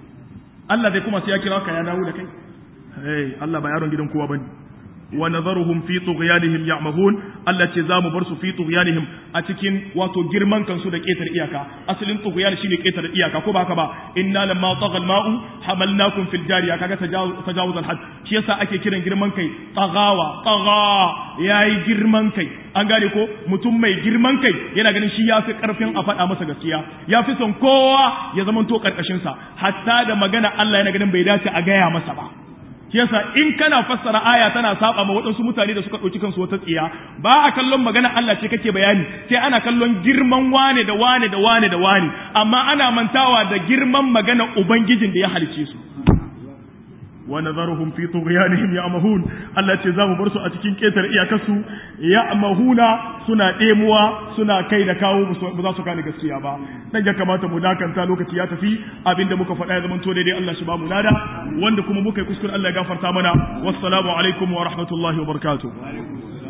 Allah zai kuma sai ya kira ka ya dawo da kai hey Allah ba yaron gidan kowa bane wa nadharuhum fi tughyanihim ya'mahun Allah ce zamu bar su fi tughyanihim a cikin wato girman kansu da ketar iyaka asalin tughyan shine ketar iyaka ko ba haka ba inna lamma tagha al-ma'u hamalnakum fil jariya kaga tajawuz al-had shi yasa ake kiran girman kai tagawa taga yayi girman kai an gane ko mutum mai girman kai yana ganin shi yafi karfin a faɗa masa gaskiya yafi son kowa ya zamanto karkashin sa hatta da magana Allah yana ganin bai dace a gaya masa ba shi yasa in kana fassara aya tana saba ma waɗansu mutane da suka ɗauki kansu wata tsiya ba a kallon magana Allah ce kake bayani sai ana kallon girman wane da wane da wane da wane amma ana mantawa da girman magana ubangijin da ya halice su wa nadharuhum fi tughyanihim ya'mahun Allah ce zamu bar su a cikin ketar iyakarsu ya'mahuna suna demuwa suna kai da kawo ba za su gane gaskiya ba dan ya kamata mu dakanta lokaci ya tafi abinda muka faɗa ya zama to daidai Allah shi ba mu lada wanda kuma muka yi kuskure Allah ya gafarta mana wassalamu alaikum wa rahmatullahi wa barakatuh